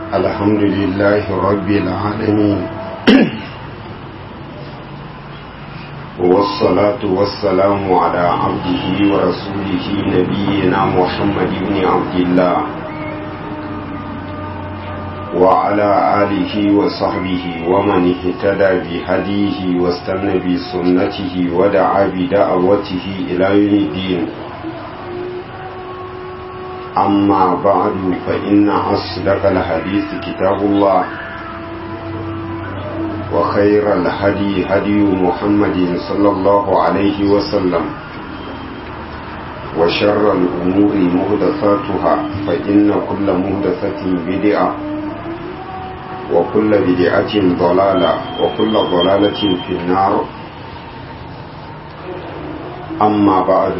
الحمد لله رب العالمين والصلاة والسلام على عبده ورسوله نبينا محمد بن عبد الله وعلى آله وصحبه ومن اهتدى بهديه واستنى بسنته ودعا بدعوته إلى يوم الدين أما بعد فإن أصدق الحديث كتاب الله وخير الهدي هدي محمد صلى الله عليه وسلم وشر الأمور مهدثاتها فإن كل مهدثة بدعة وكل بدعة ضلالة وكل ضلالة في النار أما بعد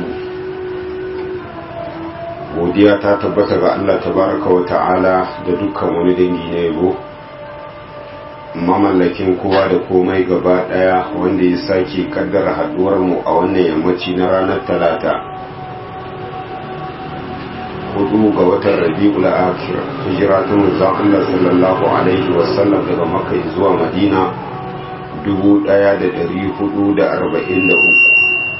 godiya ta tabbata ga Allah tabaraka wa ta'ala da dukkan wani dangi na yabo mamallakin kowa da komai gaba daya wanda ya sake kaddara haduwar mu a wannan yammaci na ranar talata hudu ga watan rabi'ul akhir hijira ta manzon Allah sallallahu alaihi wasallam daga makka zuwa madina 1443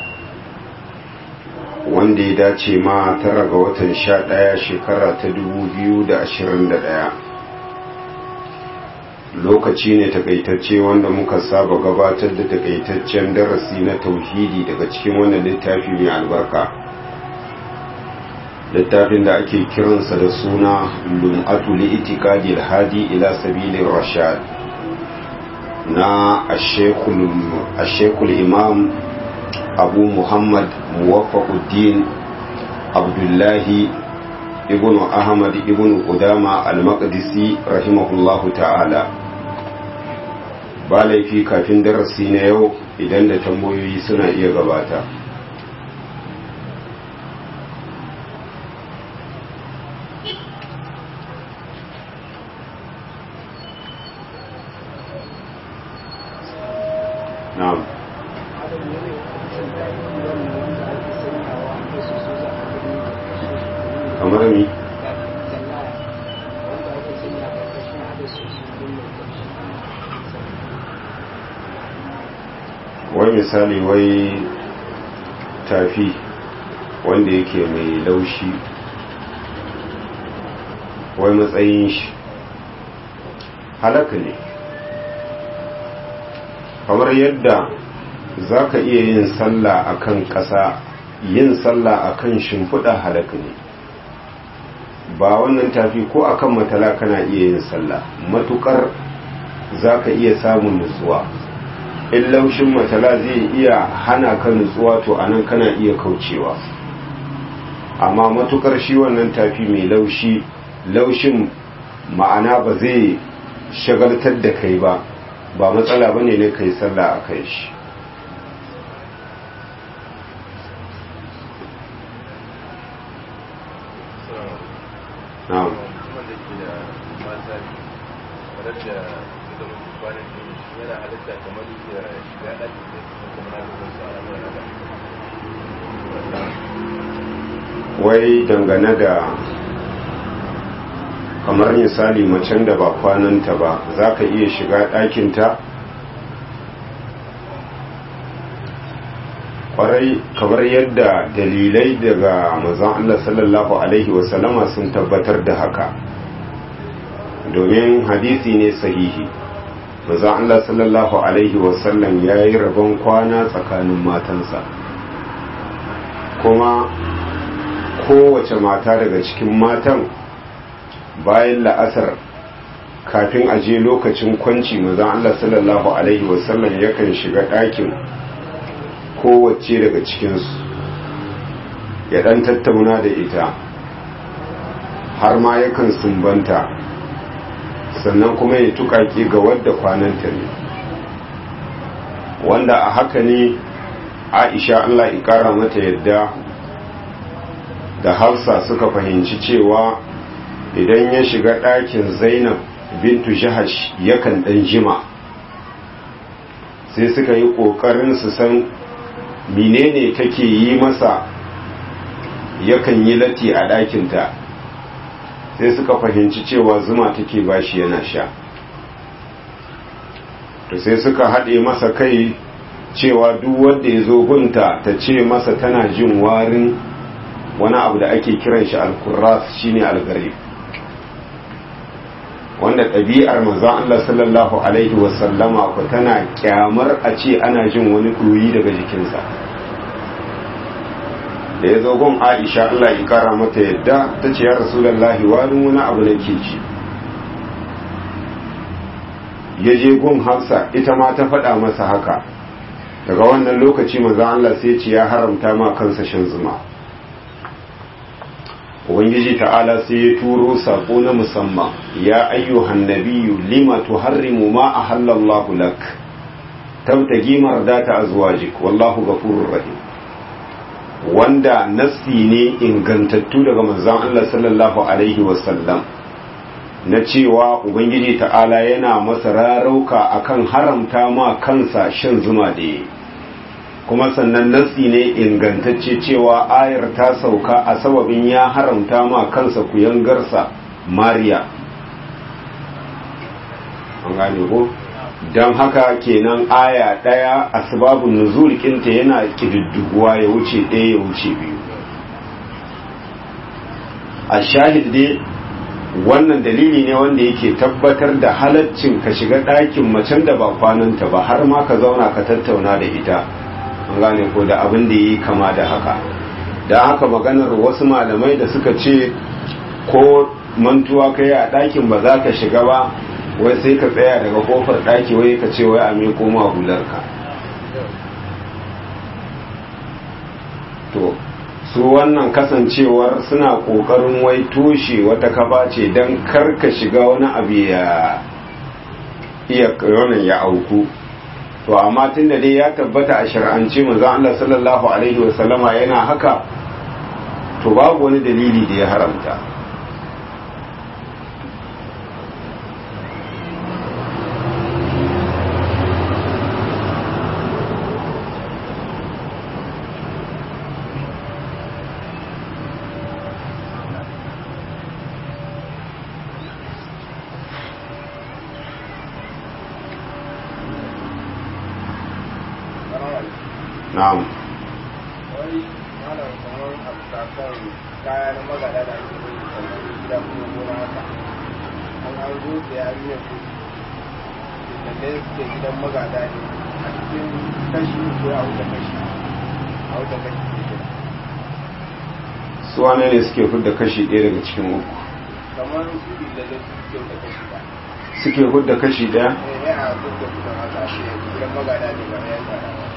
wanda ya dace ma tara ga watan sha ɗaya shekara ta dubu biyu da ashirin da ɗaya lokaci ne takaitacce wanda muka saba gabatar da takaitaccen darasi na tauhidi daga cikin wannan littafi mai albarka littafin da ake kiransa da suna lum'atu li itikadi hadi ila sabilin rashad na ashekul imam abu muhammad muwaffaquddin abdullahi ibn ahmad ibn qudama al-maqdisi rahimahullahu ta'ala ba laifi kafin darasi na yau idan da tambayoyi suna iya gabata na'am kamar mi wai misali wai tafi wanda yake mai laushi wai matsayin shi halaka ne kamar yadda za ka iya yin sallah akan ƙasa yin sallah akan shimfiɗa halaka ne ba wannan tafi ko akan matala kana iya yin sallah matukar za ka iya samun nutsuwa in laushin matala zai iya hana ka nutsuwa to anan kana iya kaucewa amma matukar shi wannan tafi mai laushi laushin ma'ana ba zai shagaltar da kai ba ba matsala ba ne na kai sallah a kai shi na'am wai dangane da kamar misali macen da ba kwananta ba za ka iya shiga ɗakinta kwarai kamar yadda dalilai daga mazan Allah sallallahu Alaihi wasallama sun tabbatar da haka domin hadisi ne sahihi mazan Allah sallallahu Alaihi wasallam ya yi rabon kwana tsakanin matansa kuma kowace mata daga cikin matan bayan la'asar kafin aje lokacin kwanci mazan Allah sallallahu Alaihi wasallam yakan shiga ɗakin kowace daga cikinsu ya ɗan tattauna da ita har ma yakan sumbanta sannan kuma ya tukaki ga wadda kwananta ne wanda a haka ne aisha Allah ƙara mata yadda da hafsa suka fahimci cewa idan ya shiga ɗakin zainab bintu jahash yakan ɗan jima sai suka yi ƙoƙarin su san menene take yi masa yakan yi latti a ɗakinta sai suka fahimci cewa zuma take bashi yana sha to sai suka haɗe masa kai cewa duk wanda ya zo gunta ta ce masa tana jin warin wani abu da ake kiran shi alkurras shine algarib wanda ɗabi'ar manzon Allah sallallahu alaihi wasallama ku tana kyamar a ce ana jin wani ɗoyi daga jikinsa da ya zo gun Aisha Allah ya kara mata yadda ta ce ya rasulullahi warin wani abu na ke ci ya je gun Hafsa ita ma ta faɗa masa haka daga wannan lokaci manzon Allah sai ce ya haramta ma kansa shan zuma ubangiji ta'ala sai ya turo sako na musamman ya ayyuhan nabiyyu lima tuharrimu ma ahallallahu lak tabtagi mardata azwajik wallahu ghafurur rahim wanda nassi ne ingantattu daga manzon Allah sallallahu alaihi wasallam na cewa ubangiji ta'ala yana masa rarauka akan haramta ma kansa shan zuma da yi kuma sannan nassi ne ingantacce cewa ayar ta sauka a sababin ya haramta ma kansa kuyangarsa mariya an gane ko don haka kenan aya ɗaya a sababin nuzul kinta yana ƙididdiguwa ya wuce ɗaya ya wuce biyu a shahid dai wannan dalili ne wanda yake tabbatar da halaccin ka shiga ɗakin macen da ba kwananta ba har ma ka zauna ka tattauna da ita an gane ko da abin da yi kama da haka da haka maganar wasu malamai da suka ce ko mantuwa ka yi a ɗakin ba za ka shiga ba wai sai ka tsaya daga kofar ɗaki wai ka ce wai a mai koma hularka to su wannan kasancewar suna ƙoƙarin wai toshe wata kafa ce don karka shiga wani abu ya iya ya auku to amma tun da dai ya tabbata a shar'ance manzo Allah sallallahu alaihi wasallama yana haka to babu wani dalili da ya haramta na'am wai malam kamar abstrakan kaya na magana da ake yi kamar gida kuma gona haka an an zo da yarinyar su da dai suke gidan magada ne a cikin kashi ko a wuta kashi a wuta kashi ke gida su wane ne suke fidda kashi ɗaya daga cikin uku kamar su bi da dai suke wuta kashi ba suke fidda kashi ɗaya eh yana zo da kudin haka shi gidan magada ne ba ya yi tsada ba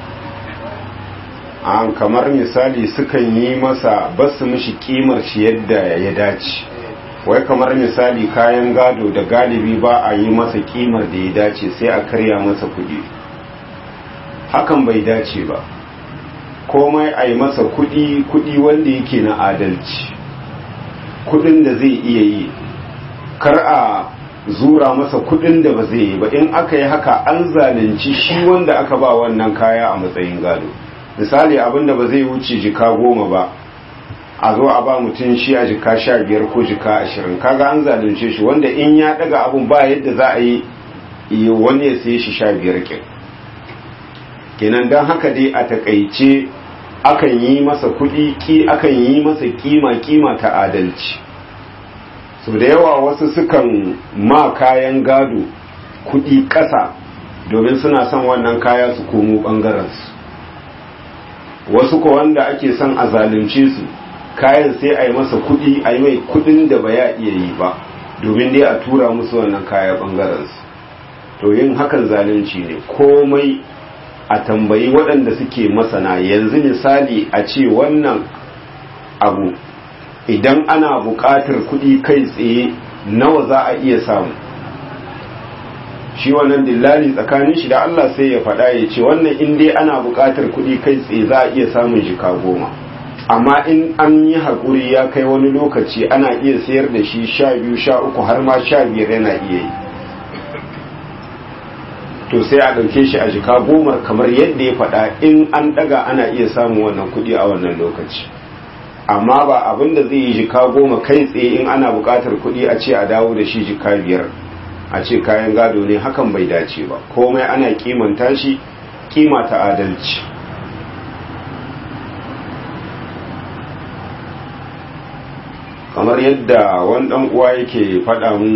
an kamar misali sukan yi masa basu mishi kimar shi yadda ya dace wai kamar misali kayan gado da galibi ba a yi masa kimar da ya dace sai a karya masa kudi hakan bai dace ba komai a yi masa kudi kudi wanda yake na adalci kudin da zai iya yi kar a zura masa kudin da ba zai yi ba in aka yi haka an zalunci shi wanda aka ba wannan kaya a matsayin gado misali abinda ba zai wuce jika goma ba a zo a ba mutum shi a jika sha biyar ko jika ashirin kaga an zalunce shi wanda in ya daga abun ba yadda za a yi wani ya saye shi sha biyar kin kenan don haka dai a takaice akan yi masa kuɗi ki akan yi masa kima kima ta adalci so da yawa wasu sukan ma kayan gado kuɗi ƙasa domin suna son wannan kaya su komo ɓangarensu wasu ko wanda ake son a zalunce su kayan sai a yi masa kudi a yi mai kudin da ba ya iya yi ba domin dai a tura musu wannan kaya bangarensu to yin hakan zalunci ne komai a tambayi waɗanda suke masana yanzu misali a ce wannan abu idan ana buƙatar kudi kai tsaye nawa za a iya samu shi wannan dillali tsakanin shi da Allah sai ya faɗa ya ce wannan in dai ana buƙatar kuɗi kai tsaye za a iya samun jika goma amma in an yi haƙuri ya kai wani lokaci ana iya sayar da shi sha biyu sha uku har ma sha biyar yana iya yi to sai a ɗauke shi a jika goma kamar yadda ya faɗa in an ɗaga ana iya samun wannan kuɗi a wannan lokaci amma ba abin da zai yi jika goma kai tsaye in ana buƙatar kuɗi a ce a dawo da shi jika biyar a ce kayan gado ne hakan bai dace ba komai ana kimanta shi kima ta adalci kamar yadda wani ɗan uwa yake faɗa mu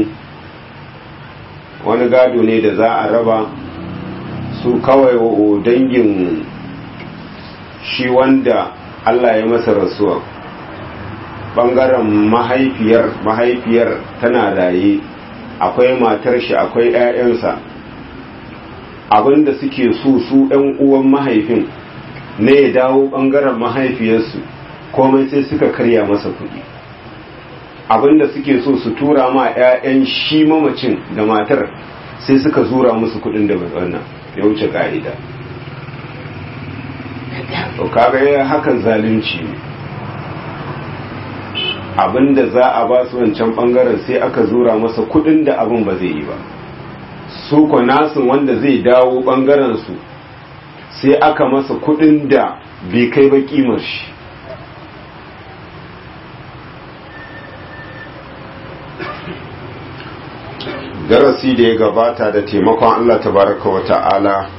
wani gado ne da za a raba su kawai dangin shi wanda Allah ya masa rasuwa ɓangaren mahaifiyar mahaifiyar tana raye akwai matar shi akwai 'ya'yansa abinda suke so su 'yan uwan mahaifin ne ya dawo ɓangaren mahaifiyarsu komai sai suka karya masa kuɗi abinda suke so su tura ma 'ya'yan shi mamacin da matar sai suka zura musu kuɗin da wannan ya wuce ka'ida to kaga hakan zalunci ne abinda za a ba su wancan bangaren sai aka zura masa kudin da abin ba zai yi ba su ko nasin wanda zai dawo bangaren su sai aka masa kudin da bai kai ba kimar shi darasi da ya gabata da taimakon Allah tabaraka wa ta'ala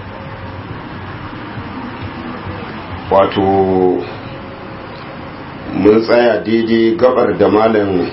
wato mun tsaya daidai gabar da malam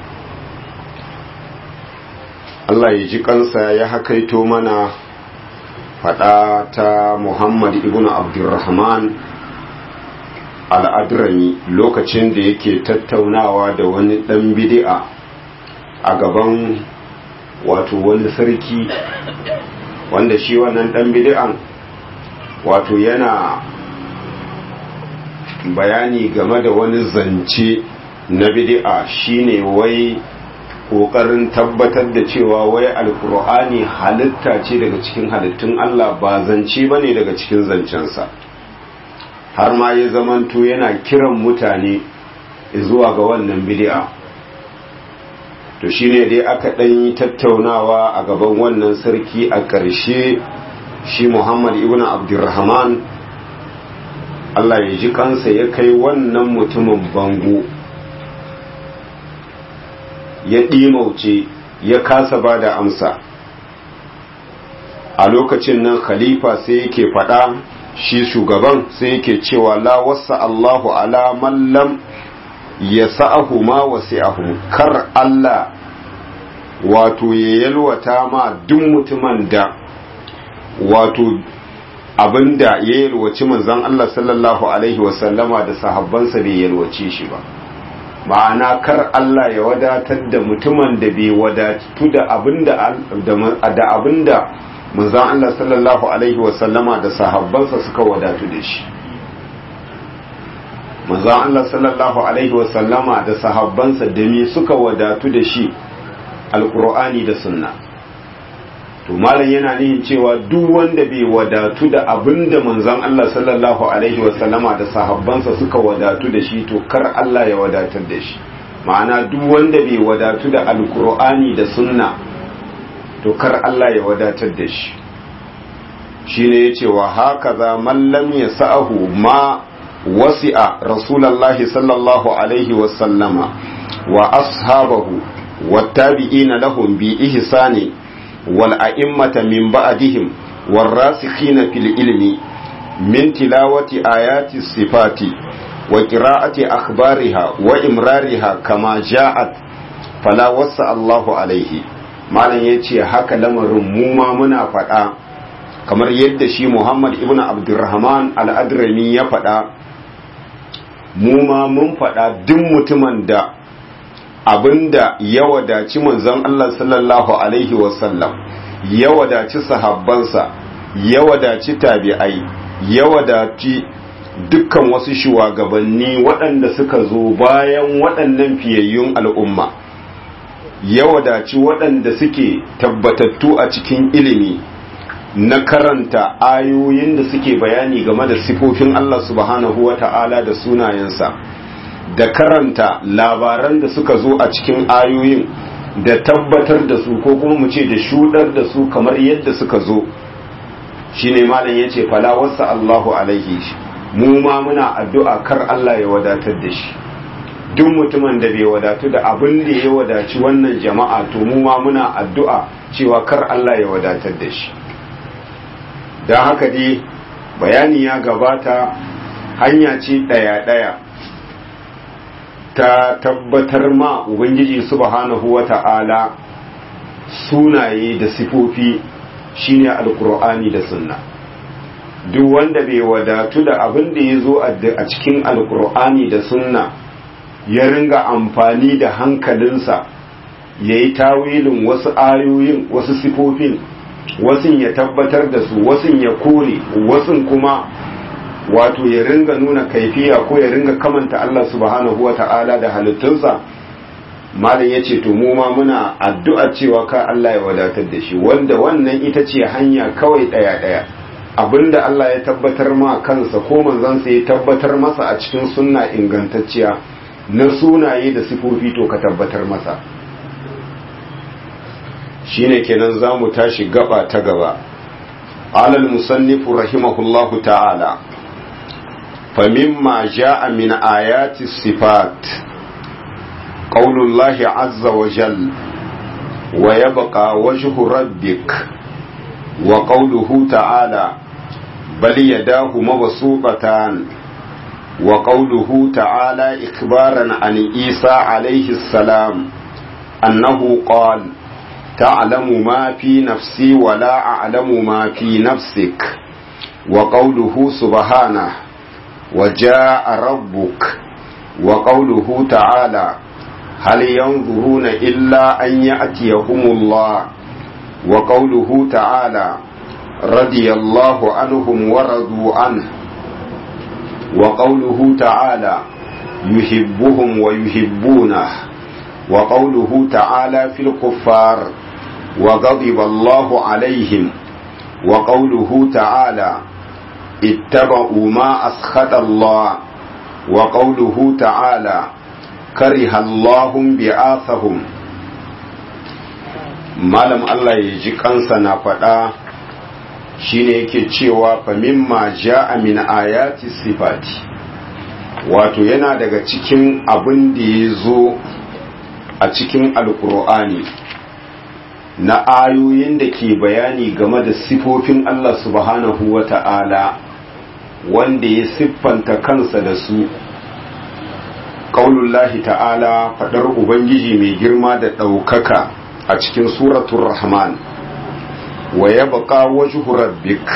Allah ya ji kansa ya hakaito mana fada ta Muhammad ibn Abdurrahman al'adrami lokacin da yake tattaunawa da wani ɗan bidi'a a gaban wato wani sarki wanda shi wannan ɗan bidi'an wato yana bayani game da wani zance na bid'a shine wai kokarin tabbatar da cewa wai alkur'ani halitta ce daga cikin halittun Allah ba zance bane daga cikin zancensa har ma ya zamanto yana kiran mutane zuwa ga wannan bid'a to shine dai aka dan yi tattaunawa a gaban wannan sarki a ƙarshe shi Muhammad ibn Abdurrahman Allah ya ji kansa ya kai wannan mutumin bango ya ɗimauce ya kasa ba da amsa a lokacin nan khalifa sai yake faɗa shi shugaban sai yake cewa la wasa Allahu ala mallam ya sa'ahu ma wasi'ahu kar Allah wato ya yalwata ma duk mutumin da wato abinda ya yalwaci manzon Allah sallallahu alaihi wasallama da sahabbansa bai yalwace shi ba ma'ana kar Allah ya wadatar da mutumin da bai wadatu da abinda da abinda manzon Allah sallallahu alaihi wasallama da sahabbansa suka wadatu da shi manzon Allah sallallahu alaihi wasallama da sahabbansa da me suka wadatu da shi alqur'ani da sunna to malam yana nihin cewa duk wanda bai wadatu da abinda manzon Allah sallallahu alaihi wasallama da sahabbansa suka wadatu da shi to kar Allah ya wadatar da shi ma'ana duk wanda bai wadatu da alkur'ani da sunna to kar Allah ya wadatar da shi shine yace wa hakaza man lam yasa'ahu ma wasi'a rasulullahi sallallahu alaihi wasallama wa ashabahu wattabi'ina lahum bi ihsani والأئمة من بعدهم والراسخين في العلم من تلاوة آيات الصفات وقراءة أخبارها وإمرارها كما جاءت فلا وسع الله عليه malam ya ce haka lamarin mu ma muna faɗa kamar yadda shi Muhammad ibn Abdurrahman al-Adrami ya faɗa mu ma mun faɗa duk mutumin da abinda ya wadaci manzon Allah sallallahu alaihi wasallam ya wadaci sahabbansa ya wadaci tabi'ai ya wadaci dukkan wasu shugabanni waɗanda suka zo bayan waɗannan fiyayyun al'umma ya wadaci waɗanda suke tabbatattu a cikin ilimi na karanta ayoyin da suke bayani game da sifofin Allah subhanahu wa ta'ala da sunayensa da karanta labaran da suka zo a cikin ayoyin da tabbatar da su ko kuma mu ce da shudar da su kamar yadda suka zo shine malam yace fala wasa Allahu alaihi mu ma muna addu'a kar Allah ya wadatar da shi duk mutumin da bai wadatu da abin da ya wadaci wannan jama'a to mu ma muna addu'a cewa kar Allah ya wadatar da shi don haka dai bayani ya gabata hanya ce ɗaya-ɗaya ta tabbatar ma ubangiji subhanahu wa ta'ala sunaye da sifofi shine alkur'ani da sunna duk wanda bai wadatu da abin da ya zo a cikin alkur'ani da sunna ya ringa amfani da hankalinsa ya yi tawilin wasu ayoyin wasu sifofin wasun ya tabbatar da su wasun ya kore wasun kuma wato ya ringa nuna kaifiya ko ya ringa kamanta Allah subhanahu wa ta'ala da halittunsa malam ya ce to mu ma muna addu'a cewa ka Allah ya wadatar da shi wanda wannan ita ce hanya kawai ɗaya ɗaya abinda Allah ya tabbatar ma kansa ko manzansa ya tabbatar masa a cikin sunna ingantacciya na sunaye da sifofi to ka tabbatar masa shine kenan za mu tashi gaba ta gaba alal musannifu rahimahullahu ta'ala famimma ja'a min ayati sifat qaulullahi azza wa jal wa yabqa wajhu rabbik wa qawluhu ta'ala bal yadahu mabsuqatan wa qawluhu ta'ala ikbaran an isa alayhi salam annahu qala تعلم ما في نفسي ولا أعلم ما في نفسك وقوله سبحانه وجاء ربك وقوله تعالى هل ينظرون إلا أن يأتيهم الله وقوله تعالى رضي الله عنهم ورضوا عنه وقوله تعالى يحبهم ويحبونه وقوله تعالى في الكفار وغضب الله عليهم وقوله تعالى اتبعوا ما أسخط الله وقوله تعالى كره الله بعاثهم malam Allah ya ji kansa na faɗa shine yake cewa fa mimma ja'a min ayati sifati wato yana daga cikin abin da ya zo a cikin alkur'ani na ayoyin da ke bayani game da sifofin Allah subhanahu wa ta'ala wanda ya siffanta kansa da su ƙaunullahi ta'ala faɗar Ubangiji mai girma da ɗaukaka a cikin suratun Rahman wa ya baƙa wajhu rabbik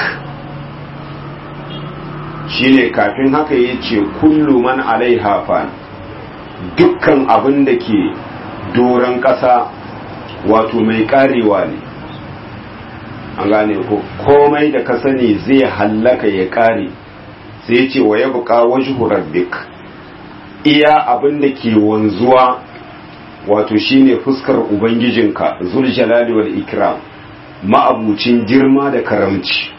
shine kafin haka ya ce kullu man alaiha fan dukkan abin da ke doron ƙasa wato mai ƙarewa ne an gane ko komai da ka sani zai hallaka ya ƙare sai ce wa ya buƙa wajhu rabbik iya abin da ke wanzuwa wato shine fuskar ubangijinka zul jalali wal ikram ma'abucin girma da karamci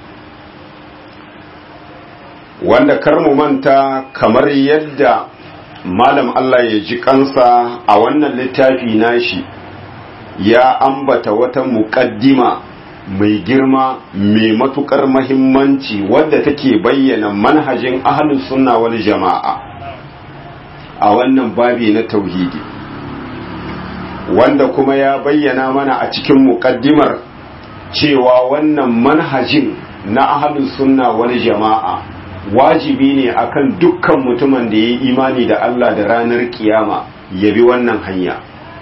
wanda kar mu manta kamar yadda malam Allah ya ji kansa a wannan littafi nashi ya ambata wata muƙaddima mai girma mai matukar mahimmanci wadda take bayyana manhajin ahlus sunna wal jama'a a wannan babi na tauhidi wanda kuma ya bayyana mana a cikin muƙaddimar cewa wannan manhajin na ahlus sunna wal jama'a wajibi ne akan dukkan mutumin da ya yi imani da Allah da ranar kiyama ya bi wannan hanya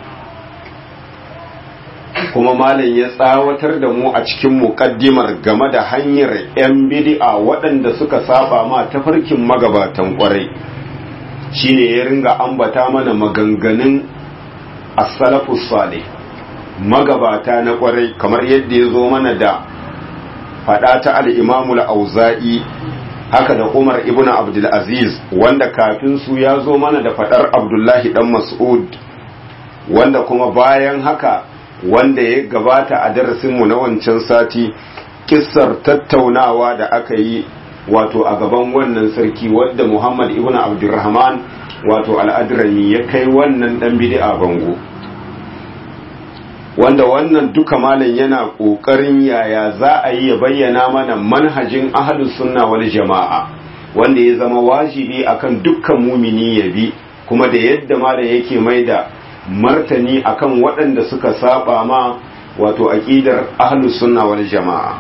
kuma malam ya tsawatar da mu a cikin muƙaddimar game da hanyar 'yan bidi'a waɗanda suka saba ma tafarkin magabatan ƙwarai shine ya ringa ambata mana maganganun as-salafus salih magabata na ƙwarai kamar yadda ya zo mana da faɗa ta al-imamul auza'i haka da Umar ibn Abdul Aziz wanda kafin su ya zo mana da fadar Abdullahi dan Mas'ud wanda kuma bayan haka wanda ya gabata a darasinmu na wancan sati kissar tattaunawa da aka yi wato a gaban wannan sarki wadda Muhammad ibn Abdurrahman wato al'adrami ya kai wannan dan bid'a bango wanda wannan duka malam yana ƙoƙarin yaya za a yi ya bayyana mana manhajin ahlus sunna wal jama'a wanda ya zama wajibi akan dukkan mumini ya bi kuma da yadda ma da yake mai da martani akan waɗanda suka saba ma wato aqidar ahlus sunna wal jama'a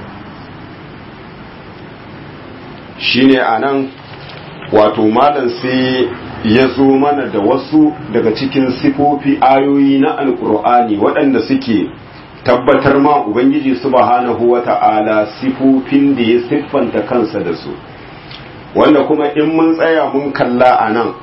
shine anan wato malam sai ya zo mana da wasu daga cikin sifofi ayoyi na alkur'ani waɗanda suke tabbatar ma ubangiji subhanahu wata'ala sifofin da ya siffanta kansa da su wanda kuma in mun tsaya mun kalla a nan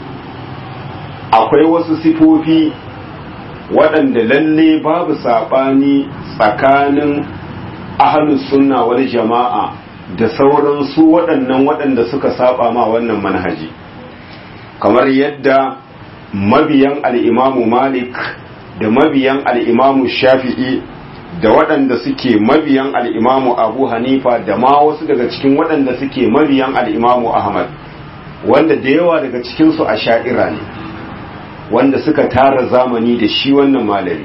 akwai wasu sifofi waɗanda lalle babu saɓani tsakanin ahalus sunna wal jama'a da sauran su waɗannan waɗanda suka saba ma wannan manhaji kamar yadda mabiyan al'imamu malik da mabiyan al'imamu shafi'i da waɗanda suke mabiyan al'imamu abu hanifa da ma wasu daga cikin waɗanda suke mabiyan al'imamu ahmad wanda da yawa daga cikinsu a sha'ira ne wanda suka tara zamani da shi wannan malami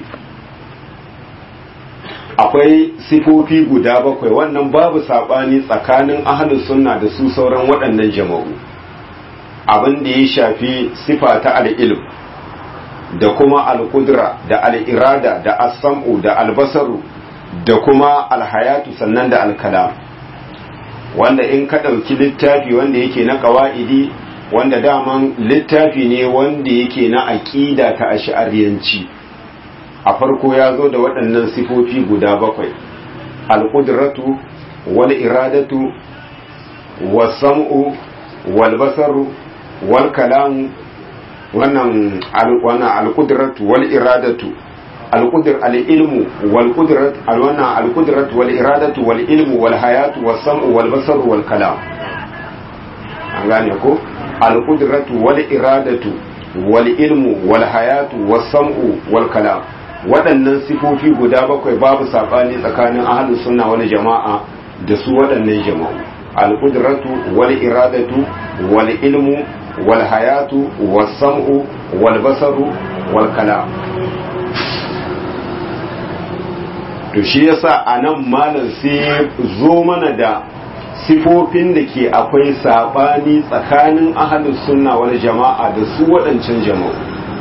akwai sifofi guda bakwai wannan babu saɓani tsakanin ahalus sunna da su sauran waɗannan jama'u abin da ya shafi sifa ta al'ilm da kuma al'udra da al'irada da asam'u da albasaru da kuma alhayatu sannan da alkalam wanda in ka ɗauki littafi wanda yake na ƙawa'idi wanda daman littafi ne wanda yake na aƙida ta ash'ariyanci a farko ya zo da waɗannan sifofi guda bakwai al'udratu wal iradatu wasam'u wal basaru wal kalamu wannan wannan al-qudratu wal iradatu al-qudr al-ilmu wal qudrat al-wannan al-qudratu wal iradatu wal ilmu wal hayatu was sam'u wal basaru wal kalam an gane ko al-qudratu wal iradatu wal ilmu wal hayatu was sam'u wal kalam waɗannan sifofi guda bakwai babu sabani tsakanin ahlus sunna wal jama'a da su waɗannan jama'u al-qudratu wal iradatu wal ilmu والحياة والسمع والبصر والكلام to shi yasa a nan malam sai zo mana da sifofin da ke akwai saɓani tsakanin ahalus sunna wal jama'a da su waɗancan jama'u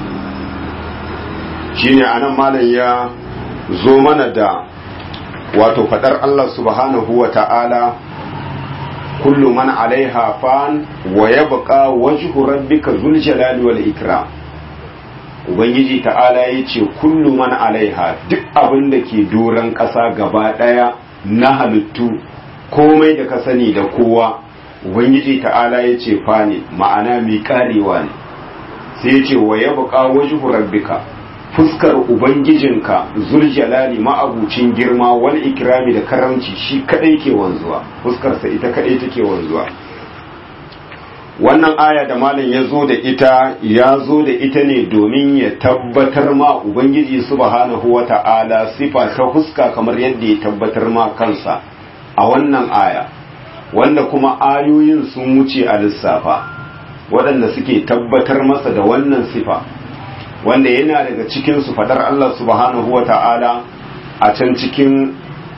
shine a nan malam ya zo mana da wato faɗar Allah subhanahu wa ta'ala kullu man alaiha fan wa yabqa wajhu rabbika zul jalali wal ikram ubangiji ta'ala yace kullu man alaiha duk abin da ke doran ƙasa gaba ɗaya na halittu komai da ka sani da kowa ubangiji ta'ala yace fa ne ma'ana mai karewa ne sai yace wa yabqa wajhu rabbika fuskar ubangijinka zuljalali ma'abucin girma wal ikrami da karamci shi kadai ke wanzuwa fuskarsa ita kadai take wanzuwa wannan aya da malam ya zo da ita ya zo da ita ne domin ya tabbatar ma ubangiji subhanahu wata'ala sifa ta fuska kamar yadda ya tabbatar ma kansa a wannan aya wanda kuma ayoyin sun wuce a lissafa waɗanda suke tabbatar masa da wannan sifa wanda yana daga cikin su fadar Allah subhanahu wa ta'ala a can cikin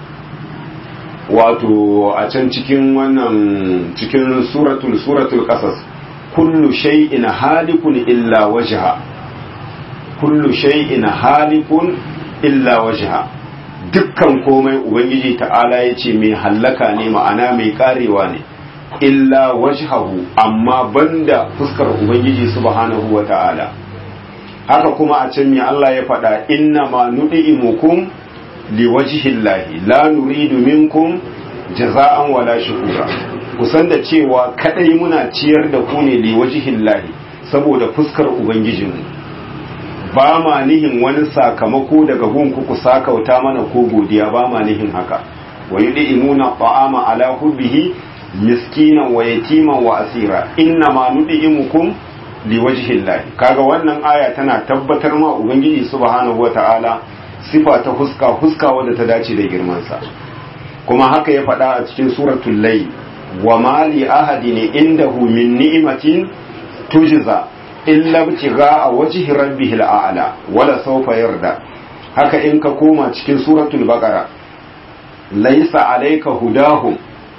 wato a can cikin wannan cikin suratul suratul qasas kullu shay'in halikun illa wajha kullu shay'in halikun illa wajha dukkan komai ubangiji ta'ala yace mai hallaka ne ma'ana mai karewa ne illa wajhahu amma banda fuskar ubangiji subhanahu wa ta'ala haka kuma a can me Allah ya faɗa inna ma nudi'imukum liwajhillahi la nuridu minkum jaza'an wala shukura kusan da cewa kadai muna ciyar da ku ne liwajhillahi saboda fuskar ubangijinmu ba ma nihin wani sakamako daga gunku ku sakauta mana ko godiya ba ma nihin haka wa yud'imuna ta'ama ala hubbihi miskinan wa yatiman wa asira inna ma nudi'imukum liwajhillahi kaga wannan aya tana tabbatar ma ubangiji subhanahu wata'ala sifa ta huska huska wadda ta dace da girman sa kuma haka ya faɗa a cikin suratul layl wa mali ahadin indahu min ni'matin tujza illa ibtigha'a wajhi rabbihil a'la wala sawfa yarda haka in ka koma cikin suratul baqara laysa alayka hudahum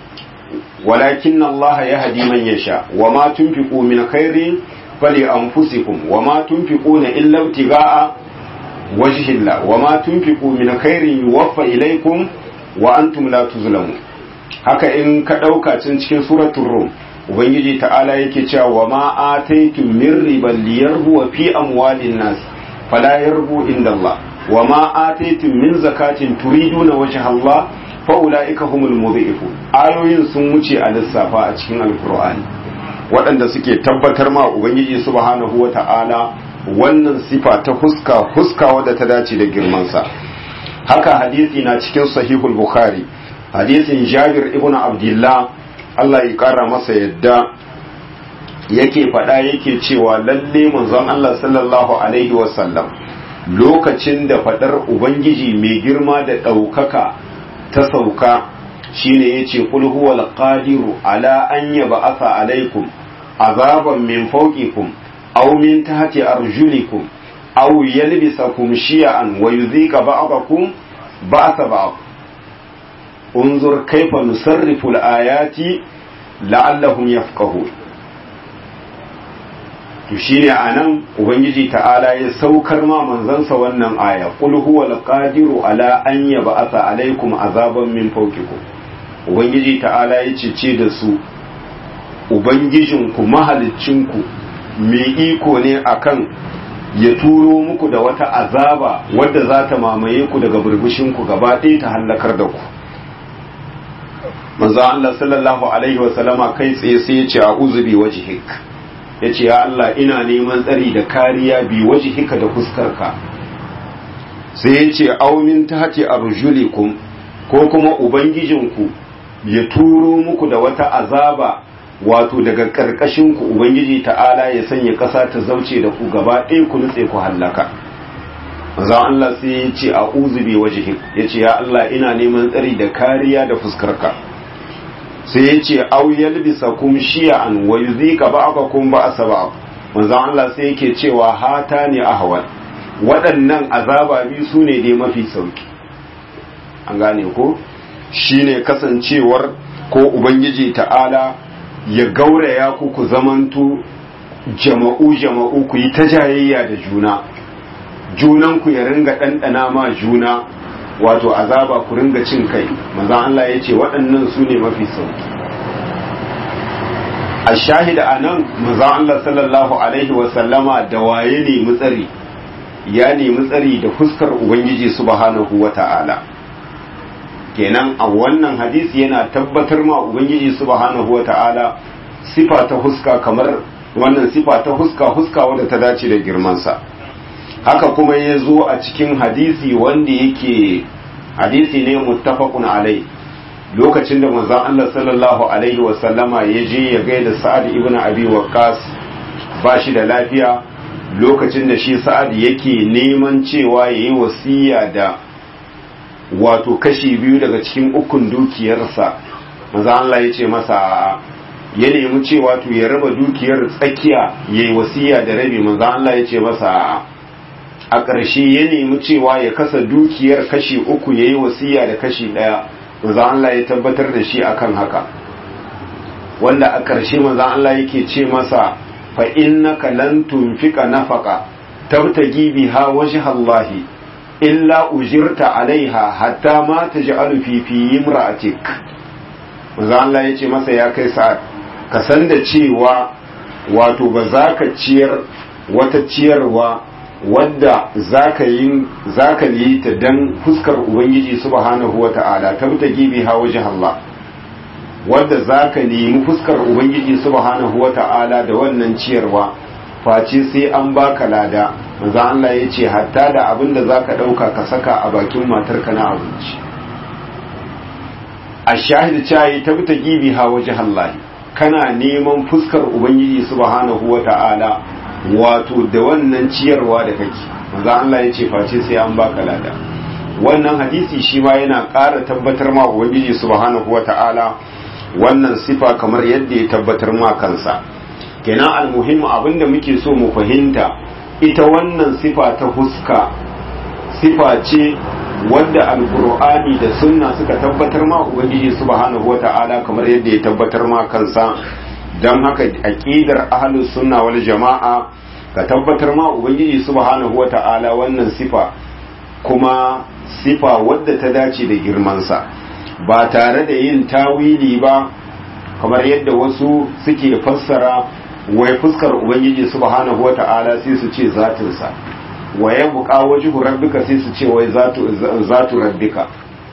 walakin Allah yahdi man yasha wa ma tunfiqu min khairin fali anfusikum wa ma tunfiquna illa ibtigaa wajhillah wa ma tunfiqu min khairin yuwaffa ilaykum wa antum la tuzlamun haka in ka dauka cin cikin suratul rum ubangiji ta'ala yake cewa wa ma ataytum min riban liyarbu fi amwalin nas fala yarbu inda Allah wa ma ataytum min zakatin turiduna wajha Allah fa ulaika humul mudhifun ayoyin sun wuce a lissafa a cikin alqur'ani waɗanda suke tabbatar ma ubangiji subhanahu wata'ala wannan sifa ta huska huska wadda ta dace da girmansa haka hadisi na cikin sahihul bukhari hadisin jabir ibn abdullah Allah ya kara masa yadda yake faɗa yake cewa lalle manzon Allah sallallahu alaihi wasallam lokacin da faɗar ubangiji mai girma da ɗaukaka ta sauka shine yace qul huwal qadiru ala an yab'atha alaikum azaban min fawqikum aw min tahti arjulikum aw yalbisakum shi'an wa yudhika ba'dakum ba'sa ba'd unzur kayfa nusarrifu al-ayati la'allahum yafqahun to shine anan ubangiji ta'ala ya saukar ma manzansa wannan aya qul huwal qadiru ala an yab'atha alaikum azaban min fawqikum ubangiji ta'ala ya ce da su ubangijinku mahalicinku mai iko ne akan ya turo muku da wata azaba wadda za ta mamaye ku daga burbushinku gaba ɗaya ta hallakar da ku manzo Allah sallallahu alaihi wa sallama kai tsaye sai ya ce a'udhu bi wajhik ya ce ya Allah ina neman tsari da kariya bi wajhika da fuskarka sai ya ce aumin tahti arjulikum ko kuma ubangijinku ya turo muku da wata azaba wato daga ƙarƙashinku ubangiji ta'ala ya sanya ƙasa ta zauce da ku gaba ɗaya ku nutse ku hallaka manzon Allah sai ya ce a uzubi wajhi ya ce ya Allah ina neman tsari da kariya da fuskarka sai ya ce au yalbisa kum shi'an wa yuzika ba'akum ba'sa ba'd manzon Allah sai yake cewa hata ne ahwal waɗannan azaba biyu su ne dai mafi sauki an gane ko shine kasancewar ko ubangiji ta'ala ya gauraya ku ku zamantu jama'u jama'u ku yi ta jayayya da juna junan ku ya ringa ɗanɗana ma juna wato azaba ku ringa cin kai manzon Allah ya ce waɗannan su ne mafi sauki a shahida a nan manzon Allah sallallahu alaihi wasallama da waye ne mutsari ya nemi tsari da fuskar ubangiji subhanahu wa ta'ala kenan a wannan hadisi yana tabbatar ma ubangiji subhanahu wa ta'ala sifa ta huska kamar wannan sifa ta huska huska wadda ta dace da girmansa haka kuma ya zo a cikin hadisi wanda yake hadisi ne muttafaqun alai lokacin da manzon Allah sallallahu alaihi wa sallama ya je ya gaida Sa'ad ibn Abi Waqqas ba shi da lafiya lokacin da shi Sa'ad yake neman cewa yayi wasiya da wato kashi biyu daga cikin ukun dukiyarsa manzo Allah ya ce masa ya nemi cewa to ya raba dukiyar tsakiya yayi wasiya da rabi manzo Allah ya ce masa a ƙarshe ya nemi cewa ya kasa dukiyar kashi uku yayi wasiya da kashi ɗaya manzo Allah ya tabbatar da shi akan haka wanda a ƙarshe manzo Allah yake ce masa fa innaka lan tunfika nafaqa tabtagi biha wajha Allah illa ujirta alaiha hatta ma taj'alu fi fi imra'atik manzo Allah ya ce masa ya kai sa'ad ka san da cewa wato ba za ka ciyar wata ciyarwa wadda zaka yi zaka yi ta dan fuskar ubangiji subhanahu wata'ala tabtagi biha wajha Allah wadda zaka nemi fuskar ubangiji subhanahu wata'ala da wannan ciyarwa face sai an baka lada manzo Allah ya ce hatta da abin da zaka dauka ka saka a bakin matarka na abinci a shahid cayi tabtagi biha wajha Allah kana neman fuskar ubangiji subhanahu wata'ala wato da wannan ciyarwa da kake manzo Allah ya ce face sai an baka lada wannan hadisi shi ma yana ƙara tabbatar ma ubangiji subhanahu wata'ala wannan sifa kamar yadda ya tabbatar ma kansa kenan almuhimmu abinda muke so mu fahimta ita wannan sifa ta huska sifa ce wadda alkur'ani da sunna suka tabbatar ma ubangiji subhanahu wata'ala kamar yadda ya tabbatar ma kansa don haka aqidar ahlus sunna wal jama'a ka tabbatar ma ubangiji subhanahu wata'ala wannan sifa kuma sifa wadda ta dace da girmansa ba tare da yin tawili ba kamar yadda wasu suke fassara wai fuskar ubangiji subhanahu wata'ala sai su ce zatinsa wa ya buƙa wajihu rabbika sai su ce wai zatu rabbika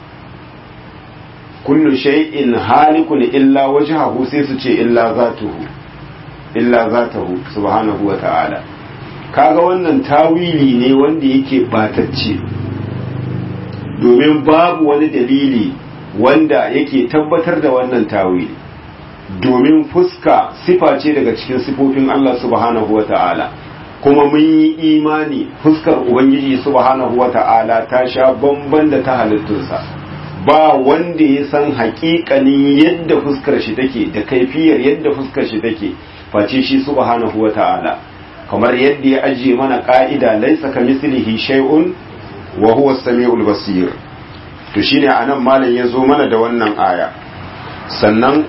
kullu shay'in halikun illa wajhahu sai su ce illa zatuhu illa zatahu subhanahu wa ta'ala kaga wannan tawili ne wanda yake batacce domin babu wani dalili wanda yake tabbatar da wannan tawili domin fuska sifa ce daga cikin sifofin Allah subhanahu wa ta'ala kuma mun yi imani fuskar ubangiji subhanahu wa ta'ala ta sha bamban da ta halittunsa ba wanda ya san haƙiƙanin yadda fuskar shi take da kaifiyar yadda fuskar shi take face shi subhanahu wa ta'ala kamar yadda ya ajiye mana ka'ida laisa ka mislihi shay'un wa huwa as-sami'ul basir to shine anan malam ya zo mana da wannan aya sannan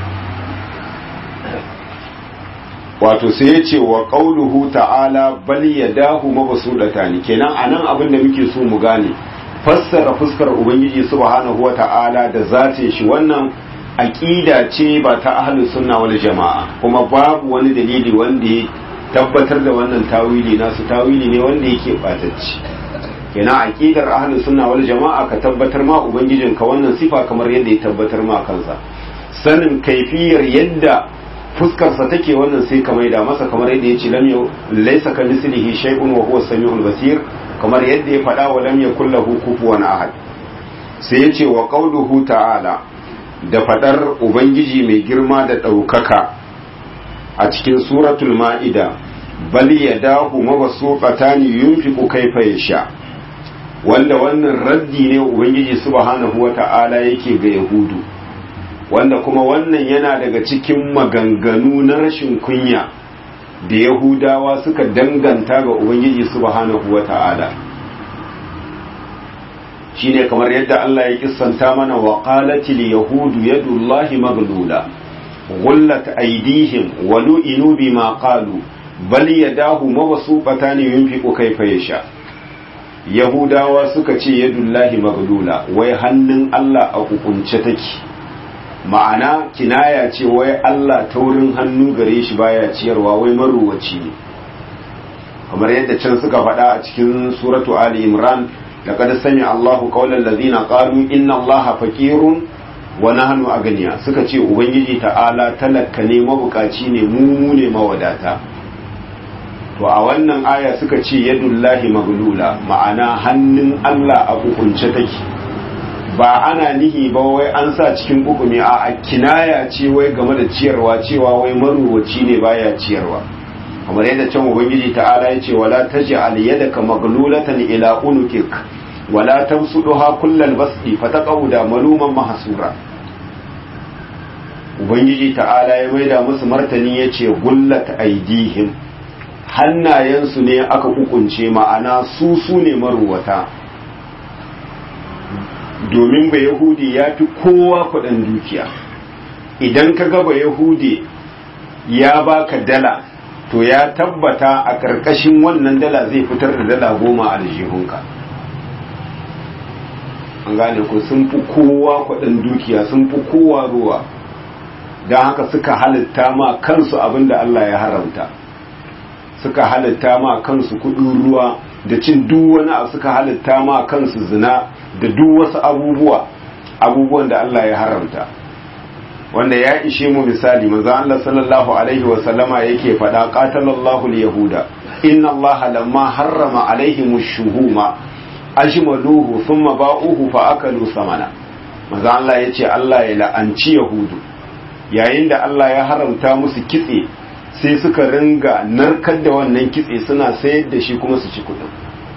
wato sai ya ce wa qauluhu ta'ala bal yadahu mabsudatani kenan anan abin da muke so mu gane fassara fuskar ubangiji subhanahu wa ta'ala da zatin shi wannan aqida ce ba ta ahlus sunna wal jama'a kuma babu wani dalili wanda ya tabbatar da wannan tawili nasu tawili ne wanda yake batacci kenan aqidar ahlus sunna wal jama'a ka tabbatar ma ubangijin ka wannan sifa kamar yadda ya tabbatar ma kansa sanin kaifiyar yadda fuskarsa take wannan sai ka maida masa kamar yadda ya ce lam yau laysa ka mislihi shay'un wa huwa samiul basir kamar yadda ya faɗa wa lam yakul lahu kufuwan ahad sai ya ce wa qauluhu ta'ala da fadar ubangiji mai girma da ɗaukaka a cikin suratul ma'ida bal yadahu mabsuqatani yunfiqu kayfa yasha wanda wannan raddi ne ubangiji subhanahu wata'ala yake ga yahudu wanda kuma wannan yana daga cikin maganganu na rashin kunya da yahudawa suka danganta ga ubangiji subhanahu wata'ala shine kamar yadda Allah ya kissanta mana wa qalatil yahudu yadullahi maglula غلت أيديهم ولئنوا بما قالوا بل يداه مبسوطتان ينفق كيف يشاء Yahudawa suka ce yadullahi maglula wai hannun Allah a kukunce take ma'ana kinaya ce wai Allah taurin hannu gare shi baya ciyarwa wai maruwaci ne kamar yadda can suka faɗa a cikin suratu Ali Imran laqad sami Allahu qawlan ladina qalu inna Allaha faqirun wa nahnu aganiya suka ce ubangiji ta'ala talaka ne mabukaci ne mu ne mawadata to a wannan aya suka ce yadullahi maglula ma'ana hannun Allah a kukunce take ba ana nihi ba wai an sa cikin hukumi a kinaya ce wai game da ciyarwa cewa wai maruwaci ne baya ciyarwa kamar yadda can ubangiji ta'ala ya ce wala taj'al yadaka maglulatan ila unukik wala tamsuduha kullal basti fataqauda maluman mahsura ubangiji ta'ala ya maida musu martani yace gullat aidihim hannayensu ne aka kukunce ma'ana su su ne maruwata domin ba yahudi ya fi kowa kudin dukiya idan ka ga ba yahudi ya baka dala to ya tabbata a ƙarƙashin wannan dala zai fitar da dala goma a aljihunka an gane ku sun fi kowa kudin dukiya sun fi kowa ruwa don haka suka halitta ma kansu abinda Allah ya haramta suka halitta ma kansu kudin ruwa da cin duk wani abu suka halitta ma kansu zina da duk wasu abubuwa abubuwan da Allah ya haramta wanda ya ishe mu misali manzo Allah sallallahu alaihi wa sallama yake faɗa qatalallahu al-yahuda inna Allah lamma harrama alaihim ash-shuhuma ajmaluhu thumma ba'uhu fa akalu samana manzo Allah yace Allah ya la'anci yahudu yayin da Allah ya haramta musu kitse sai suka ringa narkar da wannan kitse suna sayar da shi kuma su ci kudin